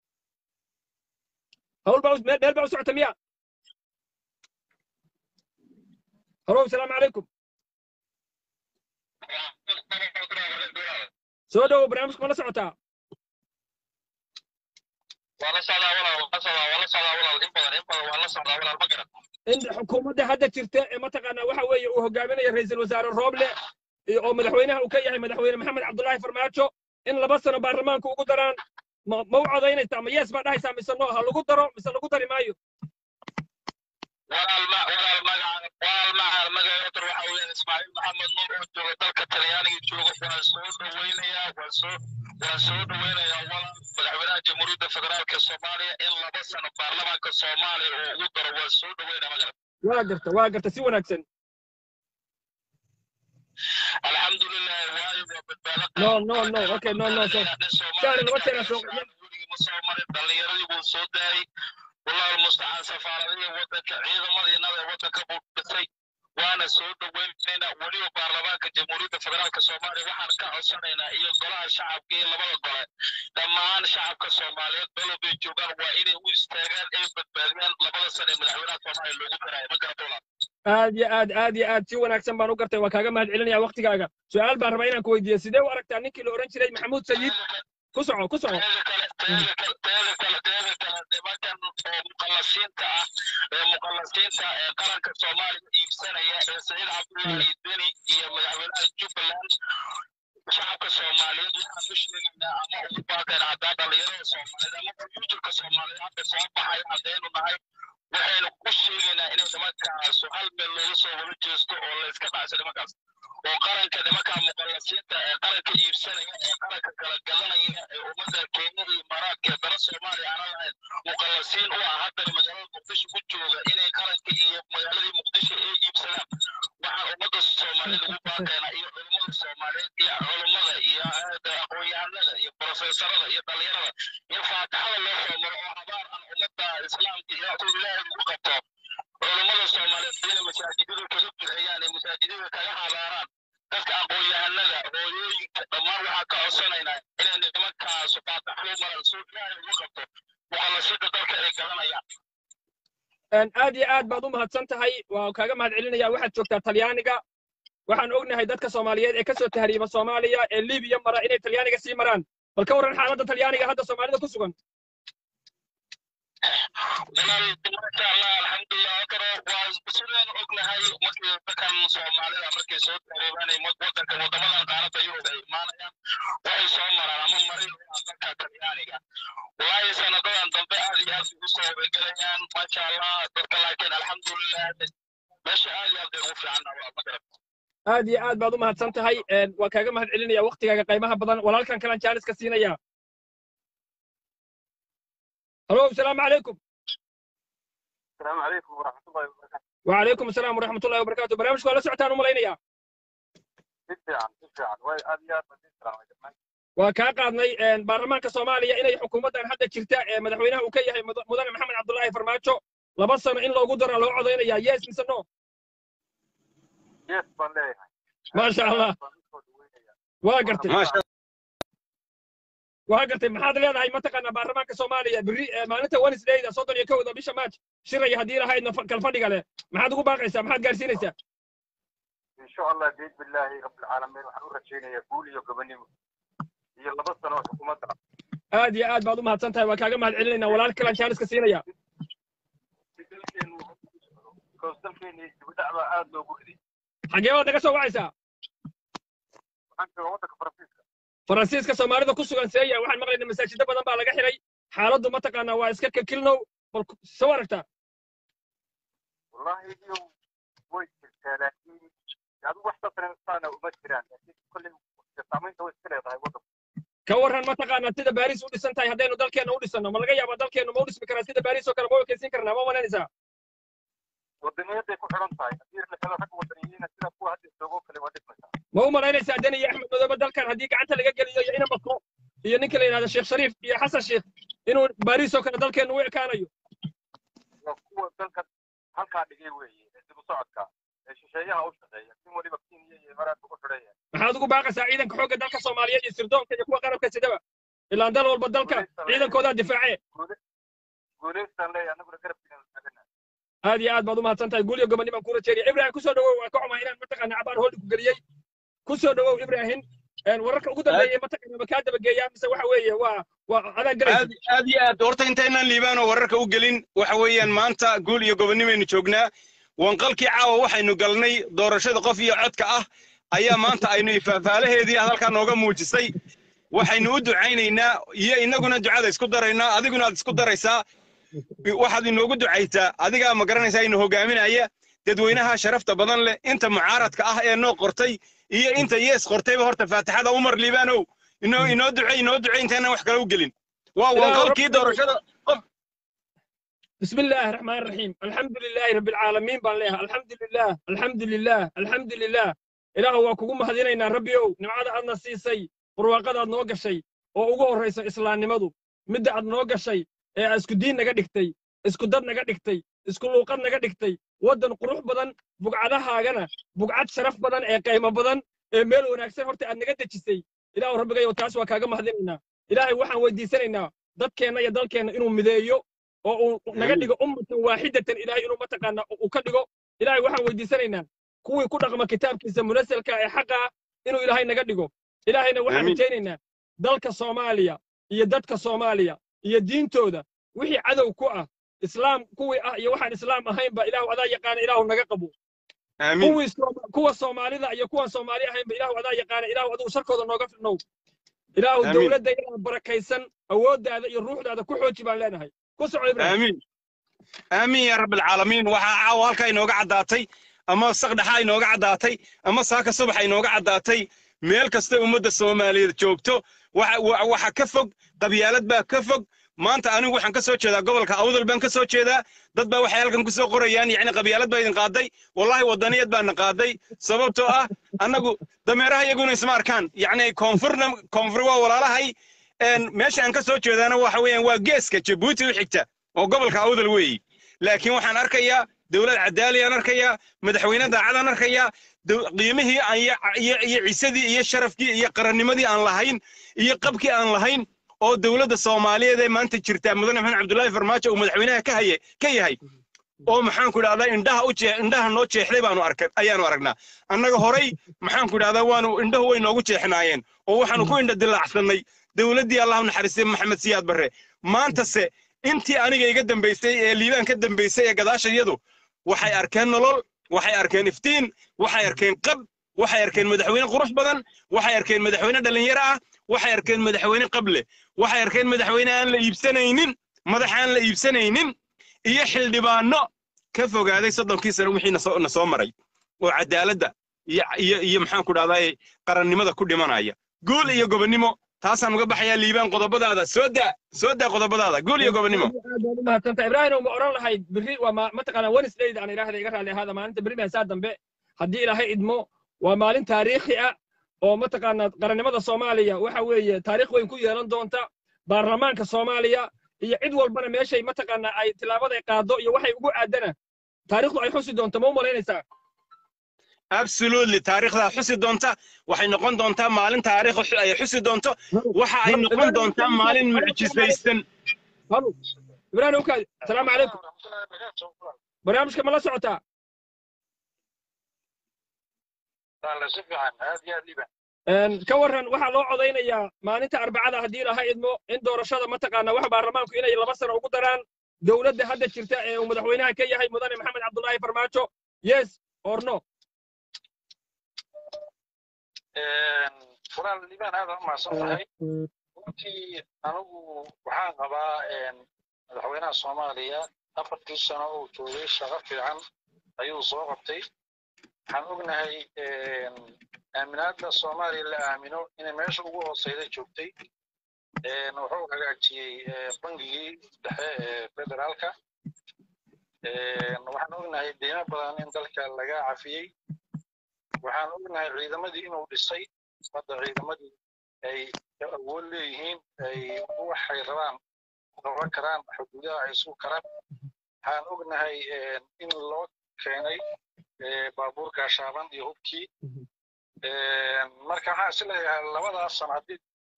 hawl baa u- meel meel baa u socota miya halo salaamu calaykum soo dhowo barnaamijka ma la socotaa wala socdaa walaal wala socdaa wala socdaa walaal in badan in badan waa la socdaa walaal ma garan in xukuumadda hadda jirta ee mataqaanaa waxa weeye uu hogaaminayo ra'iisul wasaare rooble iyo- oo madaxweynaha uu ka yahay madaxweyne maxamed cabdullaahi farmaajo in laba sano baarlamaanka ugu daraan ma ma u codaynaysaa ma yees baa dhahaysaa mise no ha lagu daro mise lagu dari maayo walaal ma walaal magaca walaal magaca magaca waxa weeyaan ismaaciil maxamed nuur oo jooga dalka talyaaniga jooga waan soo dhaweynayaa waan soo waan soo dhaweynayaa walaal madaxweynaha jamhuuriyadda federaalka soomaaliya in laba sano baarlamaanka soomaaliya uu ugu daro waan soo dhaweynaa magaran waa garta waa garta si wanaagsan alxamdulilah waayo waa badbaado No, no, no, okay, no, no, so- Shaari, laba jeer aan soo- ma soo marin dhallinyaradii buu soo daayay walaal mustacaan safaaradihii waddanka ciidamadiinada waddanka buu dhisay waana soo dhaweynaynaa weliba baarlamaanka jamhuuriyadda federaalka soomaaliya waxaan ka codsanaynaa iyo golaha shacabka iyo labada gole dhammaan shacabka soomaaliyeed meel bay joogaan waa inay u istaagaan ay badbaadiyaan labada sane madaxweynaha soomaaliya loogu daraayo ma garata walaal aad iyo aad aad iyo aad si wanaagsan baan u gartay waa kaaga mahad celinaya waktigaaga su-aal baan rabaa inaan ku weydiiyo sidee u aragtaa ninkii la odhan jiray maxamuud sayid ku soco ku soco teeda kale teeda kale teeda kale teeda kale nimankan oo muqallasiinta ah ee muqallasiinta ee qaranka soomaaliya iibsanaya ee saciid cabdullaahi deni iyo madaxweynaha jubbaland shacabka soomaaliyeed waxaan u sheegaynaa ama ugu baaqeen haddaa dhallinyarada soomaaliyeed ama fuuturka soomaaliyeed hadda soo baxay haddaynu nahay waxaynu ku sheegaynaa inay nimankaasu hal meel looga soo wada jeesto oo layska dhacso nimankaas oo qaranka nimanka muqallasiinta ee qaranka iibsanaya ee qaranka kala gadanaya ee ummadda keenyada iyo imaaraadka ee dala soomaaliya aanan lahayn muqallasiin u ah haddana magaalada muqdisho ku jooga inay qaranka iyo magaaladii muqdisho ay iibsadaan waxaan ummadda soomaaliyeed ugu baaqaynaa iyo culimmada soomaaliyeed iyo culummada iyo hay'adda aqoon-yahanada iyo profesorada iyo dhalinyarada in faataxada loo soo maro oo habaar aan ummadda islaamka iyo aqoon ilaahay ugu qabto culummada soomaaliyeed inay masaajidada kaga duceeyaan ee masaajidada kaga habaaraan dadka aqoon-yahanada hooyooyinka dhammaan waxaa ka codsanaynaa inay nimankaas faataxlo maran soo ilaahay ugu qabto muqallasiinta dalka ay galanayaan aad iyo aad baad u mahadsan tahay waa kaaga mahad celinaya waxaad joogtaa talyaaniga waxaan ognahay dadka soomaaliyeed ee ka soo tahriiba soomaaliya ee libiya mara inay talyaaniga sii maraan bal ka warran xaaladda talyaaniga hadda soomaalida ku sugan walaal masha allah alxamdulilah akaro waa sidaynu ognahay markii dadkan soomaalida markay soo tareebanay wadanka wadamadan qaaradda yurub ay imaanayaan waxay soo maraan ama marin waa dalka talyaaniga walaahi sanadadan dambe aad iyo aad ugu soo wabegelayaan masha allah dadka laakiin alxamdulilah meesha aad iyo aad bay ugu fiicanna waa magarab aad iyo aad baad u mahadsan tahay waa kaaga mahad celinaya waktigaaga qaymaha badan walaalkan kalaan jaaniska siinaya halo asalaamu calaykum السلام عليكم ورحمة الله وبركاته. وعليكم السلام ورحمة الله وبركاته برنامجك ولا سعتان وملينيا جدا جدا واي أبيات جدا waa kaa qaadnay baarlamaanka soomaaliya inay xukuumaddan hadda jirta ee madaxweynaha uu ka yahay mudane maxamed cabdullaahi farmaajo laba sano in loogu daro loo codaynaya yes mise no yes baan leeyahay maasha allah waa gartay waa gartay maxaad leedahay mataqaanaa baarlamaanka soomaaliya berri maalinta wednesdayda soddon iyo kowda bisha maaj shiraya haddii lahaydna kalfadhiga leh maxaad ugu baaqaysaa maxaad gaarsiinaysaa insha allah biid billaahi rabbilcaalamiin waxaan u rajaynayaa guul iyo gobonimo iyo laba sano oo xukuumadda aad iyo aad baad u mahadsan tahay waan kaaga mahad celinaynaa walaal kalaan jaaniska siinaya dalkeenu dalkeeni dibadhac baa aad loogu riday xagee baad naga soo wacaysaa waxaan joogaa waddanka faransiiska faransiiska soomaalida ku sugan seeya waxaan maqlaynaa masaajiddo badan baa laga xiray xaaladdu mataqaanaa waa iska kakilnow bal soo aragtaa wallahi iyo way jirtaa laakiin adigu wax saasana uma jiraan laakiin kolley saamaynta way iska leedahay waddanku ka warran mataqaanaa sida baariis u dhisan tahay haddaynu dalkeenna u dhisanno ma laga yaabaa dalkeennu ma u dhismi karaa sida baariis oo kale ma u ekaysiin karnaa ma malaynaysaa wadaniyaday ku xidhan tahay haddii la helo rag wadaniyiina sida kuwa hadda joogoo kale waa dhismaysaa ma u malaynaysaa deni iyo axmed madoobe dalkan haddii gacanta laga geliyo iyo ina mako iyo ninka la yidhahdo sheekh shariif iyo xasan sheekh inuu baariis oo kale dalkeennu u ekaanayo waa kuwa dalka halkaa dhigay weeye ee dib u socodka ee shisheeyaha u shaqeeya sin weliba kenya iyo imaaraadka ku xidhaya maxaad ugu baaqaysaa ciidanka xoogga dalka soomaaliyeed iyo sirdoonka iyo kuwa qarabka sidaba ilaan dal walba dalka ciidankoodaa difaacee guulaystaan leeya annaguna garabkiina taagana aad iyo aad baad u mahadsan tahay guul iyo gobonni baan ku rajeeriya ibrahim kusoo dhawow waan ka xumaa inaan mataqaana cabaar hooldi ku geliyey kusoo dhawow ibrahim wararka ugu dambeeyey mataqaana ma kaa dabageeyaa mise waxa weeye waa waa adaa galaysa aad iyo aad horta intaynaan liibaanoo wararka u gelin waxa weeyaan maanta guul iyo gobonnimaynu joognaa wanqalkii caawa waxaynu galnay doorashada qof iyo codka ah ayaa maanta aynu ifaafaalaheedii halkaa nooga muujisay waxaynu u ducaynaynaa iyo innaguna ducada isku daraynaa adiguna aad isku daraysaa waxaad inoogu ducaysaa adigaa ma garanaysaa inu hogaaminaya dadweynaha sharafta badan leh inta mucaaradka ah ee noo qortay iyo inta yees qortayba horta faatixada umar liibaanow inoo inoo ducay inoo ducay intaynaan wax kale u gelin waa wanqalkii doorashada بسم الله الرحمن الرحيم الحمد لله رب العالمين بان لها الحمد لله الحمد لله الحمد لله إله هو كوكو مهدينينا ربي أو نمعاد أدنا سيسي برواقاد أدنا وقشي oo ugu horraysa islaamnimadu midda aad noo gashay ee isku diin naga dhigtay isku dad naga dhigtay isku luuqad naga dhigtay waddan qurux badan bugcadahaagana bugcad sharaf badan ee qaymo badan ee meel wanaagsan horta aad naga dejisay ilaahu rabbigayow taas waa kaaga mahadinaynaa ilaahay waxaan weydiisanaynaa dadkeenna iyo dalkeenna inuu mideeyo oo uu naga dhigo ummatan waaxidatan ilaahay inuu mataqaana uu ka dhigo ilaahay waxaan weydiisanaynaa kuwii ku dhaqma kitaabkiisa munasalka ee xaqa ah inuu ilaahay naga dhigo ilaahayna waxaan rajaynaynaa dalka soomaaliya iyo dadka soomaaliya iyo diintooda wixii cadow ku ah islaam kuwii ah iyo waxaan islaam ahaynba ilaahu adaa yaqaana ilaahu naga qabo kuwii kuwa soomaalida iyo kuwan soomaali ahaynba ilaahu adaa yaqaana ilaahu adigu sharkooda nooga fidnow ilaahu dowladda ilaa barakaysan awooddaada iyo ruuxdaada ku xooji baan leenahay ku soco ibrahim aamiin aamiin yaa rabbi alcaalamiin waxaa caawa halkaa inooga caddaatay ama saqdhaxa inooga caddaatay ama saaka subaxa inooga caddaatay meel kasta ummadda soomaaliyeed joogto waxa ka fog qabyaalad baa ka fog maanta anigu waxaan ka soo jeedaa gobolka awdal baan ka soo jeedaa dad baa waxay halkan ku soo qorayaan yacni qabyaalad baa idin qaaday wallahi waddaniyad baana qaaday sababtoo ah annagu dameeraha iyaguna isma arkaan yacni koonfurna koonfur waa walaalahay meesha aan ka soo jeedaana waxa weeyaan waa geeska jabuuti u xigta oo gobolka awdal weeyi laakiin waxaan arkayaa dowlad cadaali aan arkayaa madaxweyne daacadaan arkayaa qiimihii iyo ciisadii iyo sharafkii iyo qarannimadii aan lahayn iyo qabkii aan lahayn oo dowladda soomaaliyeed ee maanta jirta mudane maxamed cabdullaahi farmaajo uu madaxweynaha ka haye ka yahay oo maxaanku idhahdaa indhaha u jee indhaha noo jeexday baanu arkay ayaanu aragnaa annaga horay maxaanku idhahdaa waanu indhahu way noogu jeexnaayeen oo waxaanu ku indha dilaacsanay dowladdii allahu naxariistay maxamed siyaad barre maantase intii aniga iga dambaysay ee liibaan ka dambaysay ee gadaashayadu waxay arkeen nolol waxay arkeen iftiin waxay arkeen qab waxay arkeen madaxweyne qurux badan waxay arkeen madaxweyne dhallinyaro ah waxay arkeen madaxweyne qable waxay arkeen madaxweyne aan la iibsanaynin madax aan la iibsanaynin iyo xildhibaano ka fogaaday soddonkii sano wixii na soo maray oo cadaaladda iyo iyo maxaan ku dhahdaa qarannimada ku dhimanaya guul iyo gobonnimo taasaan uga baxayaa liibaan qodobadaada soo daa soo daa qodobadaada guul iyo gobonnimo mahadsanta ibraahim ma oran lahayd berri waa mataqaana wednesdayda aan idhaahda iga raali ahaada maalinta berri maasaa dambe haddii ilaahay idmo waa maalin taariikhi ah oo mataqaanaa qarannimada soomaaliya waxa weeye taariikh weyn ku yeelan doonta baarlamaanka soomaaliya iyo cid walbana meeshay mataqaanaa ay tilaabaday qaado iyo waxay ugu aadana taariikhdu ay xusi doonto ma u malaynaysaa absolutely taariikhdaa xusi doonta waxay noqon doontaa maalin taariikh ay xusi doonto waxa ay noqon doontaa maalin mucjisaysan halo ibraahim ukaadi asalaamu calaykum barnaamijka ma la socotaa si fiican aad iyo aad liban Een, ka warran waxaa loo codaynayaa maalinta arbacada haddii laha idmo in doorashada mataqaanaa waxa baarlamaanku inay laba sano ugu daraan dowladda hadda jirta ee uu madaxweynaha ka yahay mudane maxamed cabdullaahi farmaajo yes or no furaal liban aad u mahadsan tahay runtii anigu waxaan qabaa madaxweynaha soomaaliya afartii sano uu joogay shaqo fiican ayuu soo qabtay waxaan ognahay aaminaadda soomaaliya la aamino inay meesha ugu hooseyda joogtay wuxuu hagaajiyey bangigii dhexe ee federaalka waxaan ognahay deymo badan in dalka laga cafiyey waxaan ognahay ciidamadii inuu dhisay hadda ciidamadii ay awood leeyihiin ay waxay rabaan qaban karaan xuduudaha ay sugi karaan waxaan ognahay in loo keenay baabuur gaashaaban iyo hubkii marka waxaan is leeyahay labadaas sano haddii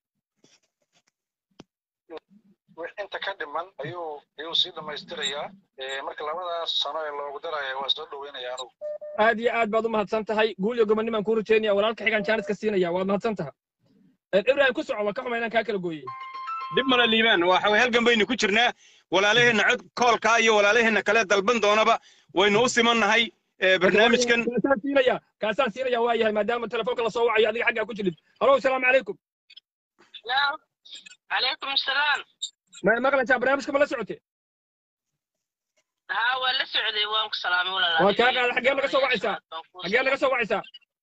inta ka dhiman ayuu ayuu sii dhammaystirayaa marka labadaas sano ee loogu daraya waa soo dhoweynaya anugu aad iyo aad baad u mahadsan tahay guul iyo gobonnimaan kuu rajeynaya walaalka xigaan jaaniska siinaya waad mahadsan tahay ibrahim ku soco waa ka xuma inaan kaa kala gooyey dib male liibaan waxa way halgan baynu ku jirnaa walaalaheenna cod koolkaa iyo walaalaheenna kale dalban doonaba waynu u simannahay barnaamijkan kaasaan siinaya kaasaan siinaya waa yahay maadaama telefoonka lasoo wacayo adiga xaggaa ku jirid halo asalaamu calaykum عليكم السلام ma maqlaysaa barnaamijka ma la socote ها ولا سعودي وانك سلامي ولا لا waa kaa qaada xaggee laga soo wacaysaa xaggee laga soo wacaysaa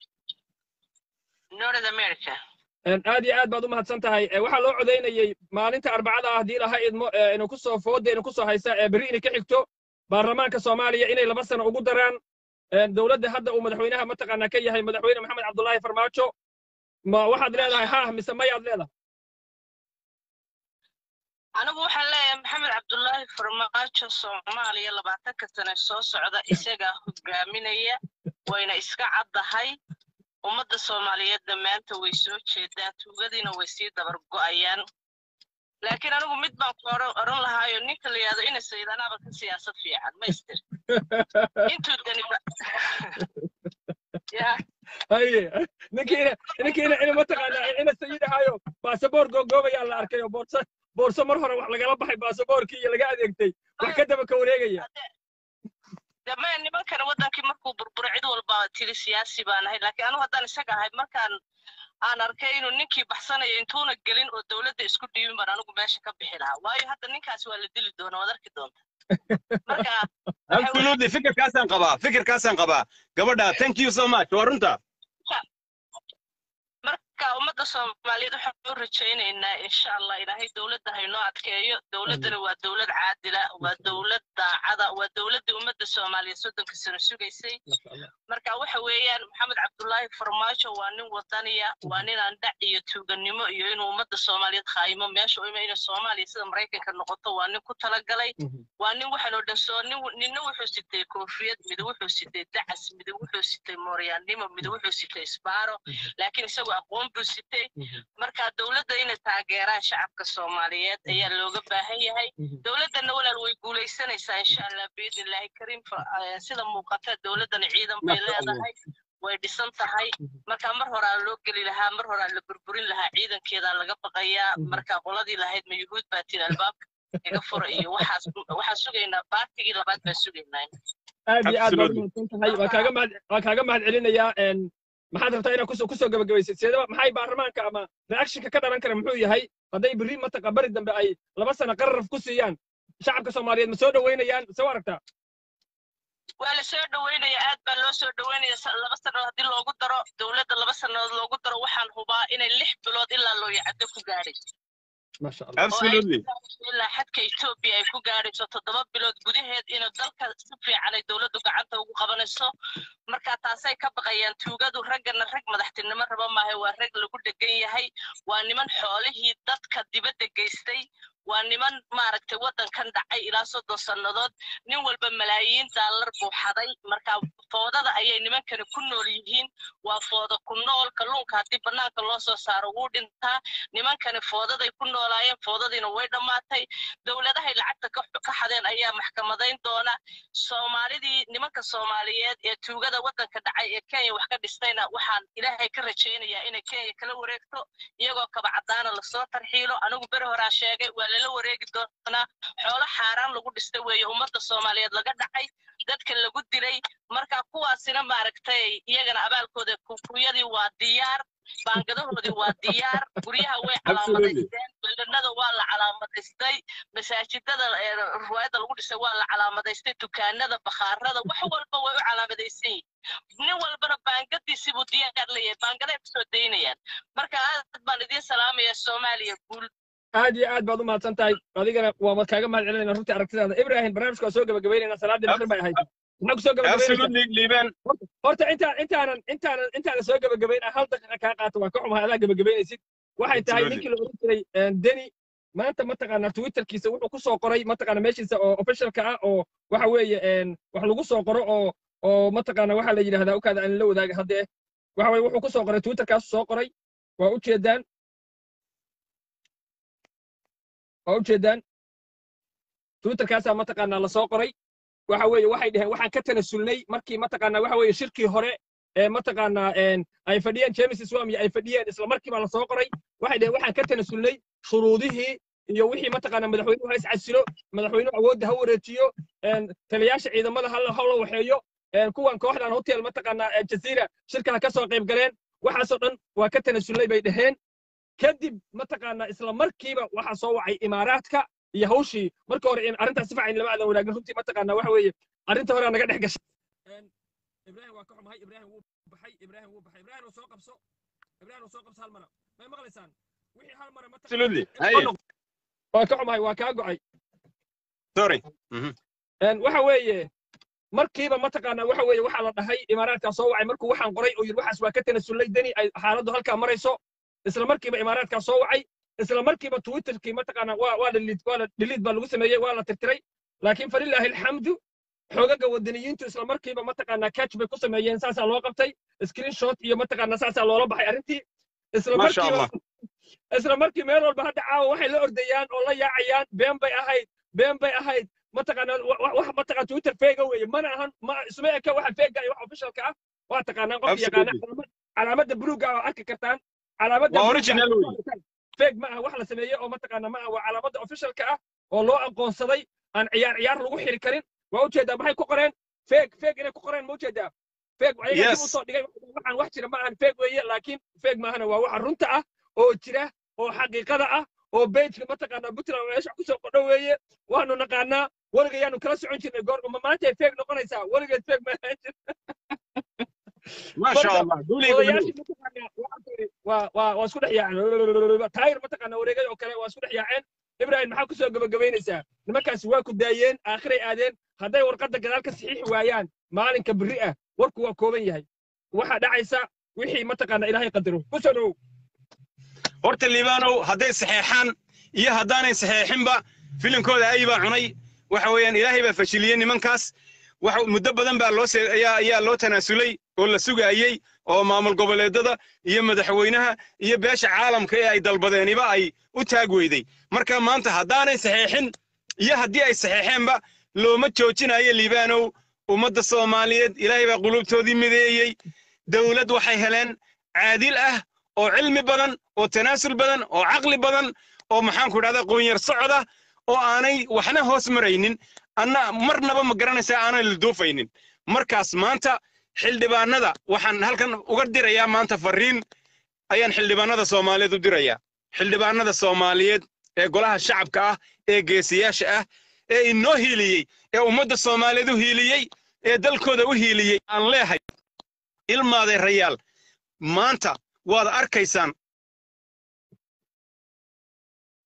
نورث امريكا aad iyo aad baad u mahadsan tahay waxaa loo codaynayey maalinta arbacada ah haddii laha idmo inuu ku soo fooda inuu ku soo haysa berri inay ka xigto baarlamaanka soomaaliya inay laba sano ugu daraan dowladda hadda uu madaxweynaha mataqaanaa ka yahay madaxweyne maxamed cabdullaahi farmaajo ma waxaad leedahay ha mise mayaad leedahay anigu waxaan leeyahay maxamed cabdullaahi farmaajo soomaaliya labaatanka sane soo socda isagaa hogaaminaya wayna iska caddahay ummadda soomaaliyeedna maanta way soo jeedaa tuugadiina way sii dabar go'ayaan laakiin anigu mid baan ku oran lahaayo ninka la yidhahdo ina sayidanaaba ka siyaasad fiican maystir intuu dani ya haye ninkiina ninkiina ina mataqaanaa ina sayidahaayo baasaboor googoobayaa la arkay oo boorso boorso mar hore wax lagala baxay baasaboorkii iyo laga adeegtay wax ka daba ka wareegaya dame nimankan waddankii markuu burburo cid walba tiri siyaasi baan ahay laakiin anigu haddaan isaga ahay markaan aan arkay inuu ninkii baxsanayo intuuna gelin oo dowladda isku dhiibin baan anigu meesha ka bixi lahaa waayo hadda ninkaasi waa la dili doona waad arki doonta marka absolutely fikirkaasaan qabaa fikirkaasaan qabaa gabadha thank you so much waa runta marka ummadda soomaaliyeed waxaan u rajaynaynaa insha allah ilaahay dowladda haynoo adkeeyo dowladdana waa dowlad caadila waa dowlad daacada waa dowladdii ummadda soomaaliyeed soddonka sano sugaysay marka waxa weeyaan maxamed cabdullaahi farmaajo waa nin wadaniya waa nin aan dhac iyo tuuganimo iyo inuu ummadda soomaaliyeed khaayimo meesha u ima inay soomaaliya sida maraykanka noqoto waa nin ku talagalay waa nin waxaan oo dhan soo nin ninna wuxuu sitay koofiyad mid wuxuu sitay dacas mid wuxuu sitay mooryaannimo mid wuxuu sitay isbaaro laakiin isagu aqoon buu sitay marka dowladda inay taageeraan shacabka soomaaliyeed ayaa looga baahan yahay dowladdana walaal way guulaysanaysaa insha allah biidni illaahi kariim sida muuqata dowladdana ciidan bay leedahay way dhisan tahay marka mar horaa loo geli lahaa mar horaa la burburin lahaa ciidankeedaa laga baqayaa marka qoladii lahayd ma yuhuud baa tiri albaabka iga fura iyo waxaas waxaan sugaynaa baartigii labaad baan sugaynaa aad iyo aad baad umahadsan tahay waa kaaga mahad waa kaaga mahad celinayaa maxaad rabtaa inaad kusoo kusoo gabagabaysid seedaba maxay baarlamaanka ama reactionka ka dhalan kara muxuu yahay hadday berri mataqa bari dambe ay laba sano qararaf ku siiyaan shacabka soomaaliyeed ma soo dhoweynayaan soo aragtaa waa la soo dhoweynaya aad baa loo soo dhoweynaya laba sannadood haddii loogu daro dowladda laba sannadood loogu daro waxaan hubaa inay lix bilood ilaa looyacaddo ku gaadhay maasha allah absolutely ilaa xadka etoobiya ay ku gaadhayso toddoba bilood gudaheed inuu dalka si fiican ay dowladdu gacanta ugu qabanayso marka taasay ka baqayaan tuugadu raggana rag madaxtinimo raba maaha waa rag lagu dhegan yahay waa niman xoolihii dadka dibadda geystay waa niman maaragtay waddankan dhacay ilaa soddon sannadood nin walba malaayiin daallar buu xaday marka foodada ayay nimankani ku nool yihiin waa fooda ku nool kalluunka haddii bannaanka loo soo saaro wuu dhintaa nimankani foodaday ku noolaayeen foodadiina way dhammaatay dowladahay lacagta ka ka xadeen ayaa maxkamadayn doona soomaalidii nimanka soomaaliyeed ee tuugada waddanka dhacay ee kenya wax ka dhistayna waxaan ilaahay ka rajaynayaa inay kenya kala wareegto iyagoo kaba caddaana lasoo tarxiilo anigu beri horaa sheegay waa lala wareegi doonaa xoolo xaaraan lagu dhistay weeye ummadda soomaaliyeed laga dhacay dadka lagu dilay marka kuwaasina maaragtay iyagana abaalkooda kukuyadii waa diyaar baangadahoodii waa diyaar guryaha way calaamadaysteen beldhanada waa la calaamadaystay masaajidada ee riwaayadda lagu dhisay waa la calaamadaystay dukaanada bakhaarada wax walba way u calaamadaysan yihiin nin walbana baangadiisii buu diyaar leeyahay baangaday kusoo daynayaan marka aad baan idiin salaamaya soomaaliya guul aad iyo aad baad u mahadsan tahay adigana waa kaaga mahad celinayna runtii aragtidaada ibrahim barnaamijka waa soo gabagabaynayna salaadii maqrib bay ahayd maxaa ku soo gabagabaynaysaa absolutely liibaan horta intaan intaanan intaanan intaanan soo gabagabayn ah hal daqiiqa kaa qaato waa ka xumahay adaa gabagabaynaysid waxay tahay Absolutely. ninkii la oran jiray deni maanta mataqaanaa twitterkiisa wuxuu ku soo qoray mataqaana meeshiisa oo officialka ah oo waxa weeye een, wax lagu soo qoro oo oo mataqaana waxaa la yidhahdaa ukaada aan la wadaaga haddee waxa weye wuxuu ku soo qoray twitterkaas soo qoray waa u jeedaan waa u jeedaan twitterkaasaa mataqaanaa la soo qoray waxa weeye waxay dhaheen waxaan ka tanasulnay markii mataqaanaa waxa weeye shirkii hore ee mataqaanaa een, ay fadhiyeen james swam iyo ay fadhiyeen isla markiiba la soo qoray waxay dhaheen waxaan ka tanasulnay shuruudihii iyo wixii mataqaanaa madaxweynuhu ha iscasilo madaxweynuhu awoodda ha wareejiyo een, taliyaasha ciidamada ha la ha la waxeeyo een, kuwan kooxdan hotel mataqaanaa ee jaziira shirka ha ka soo qayb galeen waxaasoo dhan waa ka tanasulnay bay dhaheen kadib mataqaanaa isla markiiba waxaa soo wacay imaaraadka iyo hawshii marka hore in arrintaas si fiican lama aadan wanaagin runtii mataqaanaa waxa weeye arrinta hore naga dhex gashay ibrahim waa ka xumahay ibrahim wuu baxay ibrahim wuu baxay ibrahim soo qabso ibrahim soo qabso hal mara may maqlaysaan wixii hal mara absolutely mataqaanaa haye waa ka xumahay waa kaa go'ay sorry Mhm. Een, waxa weeye markiiba mataqaanaa waxa weeye waxaa la dhahay imaaraadkaa soo wacay markuu waxaan qoray oo yidhi waxaas waa ka tanasulay deni ay xaaladdu halkaa marayso isla markiiba imaaraadkaa soo wacay isla markiiba twitterkii mataqaanaa waa waa dhaliid waa la dhaliid baa lagu sameeyey waa la tirtiray laakiin falilaahi alxamdu xoogaga wadaniyiintu isla markiiba mataqaanaa catch bay ku sameeyeen saasaa loo qabtay screenshot iyo mataqaanaa saasaa loola baxay arrintii isla Ma sha markiiba isla markii meel walba hadda caawa waxay la ordayaan oo la yaacayaan been bay ahayd been bay ahayd mataqaanaa wa- wa- wax mataqaan twitter feega weeye mana ahan ma isma eka waxa feega iyo wax officialka ah waa taqaanaan qofka yaqaana Absolutely. calaamad- calaamadda buluuga ah oo arki kartaan calaamadda Waa buluugga original ah oo weeye. arki kartaan. feeg ma aha wax la sameeyey oo mataqaanaa ma aha waa calaamadda officialka ah oo loo aqoonsaday aan ciyaar ciyaar lagu xiri karin waa ujeedaa maxay ku qoreen feeg feeg inay ku qoreen ma ujeedaa feeg ayaga dib Yes. usoo dhigay waxaan wax jira ma ahan feeg weeye laakiin feeg maahana waa waxa runta ah oo jira oo xaqiiqada ah oo bejka mataqaanaa puntland meesha kusoo qodho weeye waanu naqaanaa weligayaanu kala socon jirnay goor ma maantay feeg noqonaysaa weligeed feeg ma ahaan jir ما شاء الله قولي قولي odayaashii mataqaanaa waxaan ku yidhi waa waa waa isku dhex yaaceen taayir mataqaanaa wareegay oo kale waa isku dhex yaaceen ibrahim maxaa kusoo gabagabaynaysaa nimankaasi waa ku daayeen aakhiray aadeen hadday warqadda gadaal ka saxiixi waayaan maalinka berri ah warku waa kooban yahay waxaa dhacaysa wixii mataqaanaa ilaahay qadaro kusoo dhowow horta liibaanow hadday saxeexaan iyo haddaanay saxeexinba filimkooda ay baa cunay waxa weeyaan ilaahay baa fashiliyey nimankaas waxa muddo badan baa loo se- ayaa ayaa loo tanaasulay oo la sugaayey oo maamul goboleedada iyo madaxweynaha iyo beesha caalamka ee ay dalbadeeniba ay u taag weyday marka maanta haddaanay saxeexin iyo haddii ay saxeexeenba looma joojinayo liibaanow ummadda soomaaliyeed ilaahay baa qulubtoodii mideeyey dowlad waxay heleen caadil ah oo cilmi badan oo tanaasul badan oo caqli badan oo maxaanku idhahdaa qoonyar socda oo aanay waxna hoos maraynin anna marnaba ma garanaysaa aanay la duufaynin markaas maanta xildhibaanada waxaan halkan uga dirayaa maanta fariin ayaan xildhibaanada soomaaliyeed u dirayaa xildhibaanada soomaaliyeed ee golaha shacabka ah ee geesiyaasha ah ee inoo hiiliyey ee ummadda soomaaliyeed u hiiliyey ee dalkooda u hiiliyey aan leehay ilmaaday rayaal maanta waad arkaysaan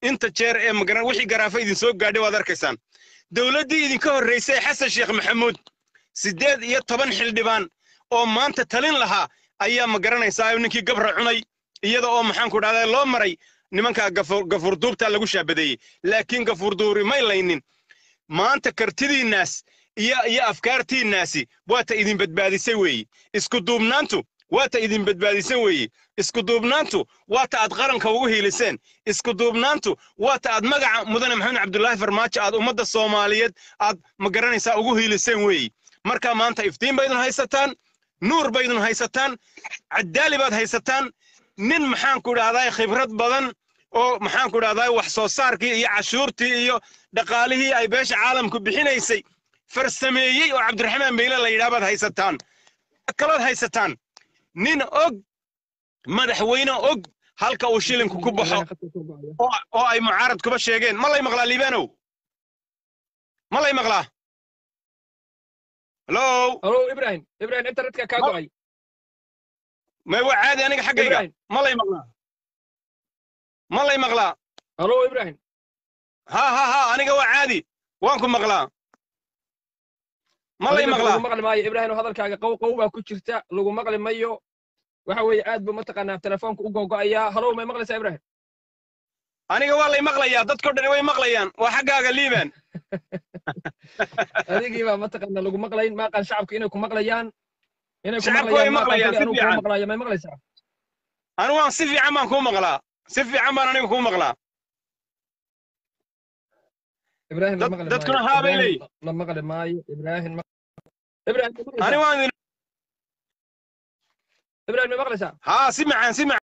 inta jeer ee magaran wixii garaafa idin soo gaadhay waad arkaysaan dowladdii idinka horraysay xasan sheekh maxamuud siddeed iyo toban xildhibaan oo maanta talin lahaa ayaa ma garanaysaa ninkii gabra cunay iyada oo maxaanku dhahdaa loo maray nimanka gafuurduubta lagu shaabadeeyey laakiin gafuurduuri may laynin maanta kartidiinnaas iyo iyo afkaartiinnaasi waata idin badbaadisay weeye isku duubnaantu waata idin badbaadisan weeye isku duubnaantu waata aad qaranka ugu hiiliseen isku duubnaantu waata aad magaca mudane maxamed cabdulaahi farmaajo aad ummadda soomaaliyeed aad ma garanaysaa ugu hiiliseen weeye marka maanta iftiin baydun haysataan nuur baydun haysataan caddaali baad haysataan nin maxaanku dhahdaa khibrad badan oo maxaanku dhahdaa wax soo saarkii iyo cashuurtii iyo dhaqaalihii ay beesha caalamku bixinaysay farsameeyey oo cabdiraxmaan beyle la yidhaah baad haysataan kalood haysataan nin og madaxweyne og halka uu shilinku ku baxo oo ay mucaarad kuba sheegeen ma lay maqlaa liibanow ma lay maqlaa halo halo ibrahim ibrahim internetka kaa go'ay may waa caadi aniga xaggayga ma lay maqlaa ma lay maqlaa halo ibrahim ha ha ha aniga waa caadi waan ku maqlaa ma lay maqlaa lagu maqli maayo ibrahim hadalkaaga qow qow baa ku jirta lagu maqli mayo waxa weeye aad buu mataqaanaa telefoonka u gogo'ayaa halow may maqlaysaa ibrahim aniga waa lay maqlayaa dadko dhan way maqlayaan waa xaggaaga liiban adigii baa mataqaanaa lagu maqlayn maaqaan shacabka inay ku maqlayaan inay ku Shacabku way maqlayaan, si anigu fiican. kuma maqlaayo may maqlaysaa anigu waan si fiican baan kuu maqlaa si fiican baan aniga kuu maqlaa ibrahim la Dad- maqli dadkuna maayo. haa bay Ibrahim leeyihin. la maqli maayo ibrahim ma- ibrahim ma maqlaysaa? anigu waan idin ibrahim may maqlaysaa haa si macaan si macaan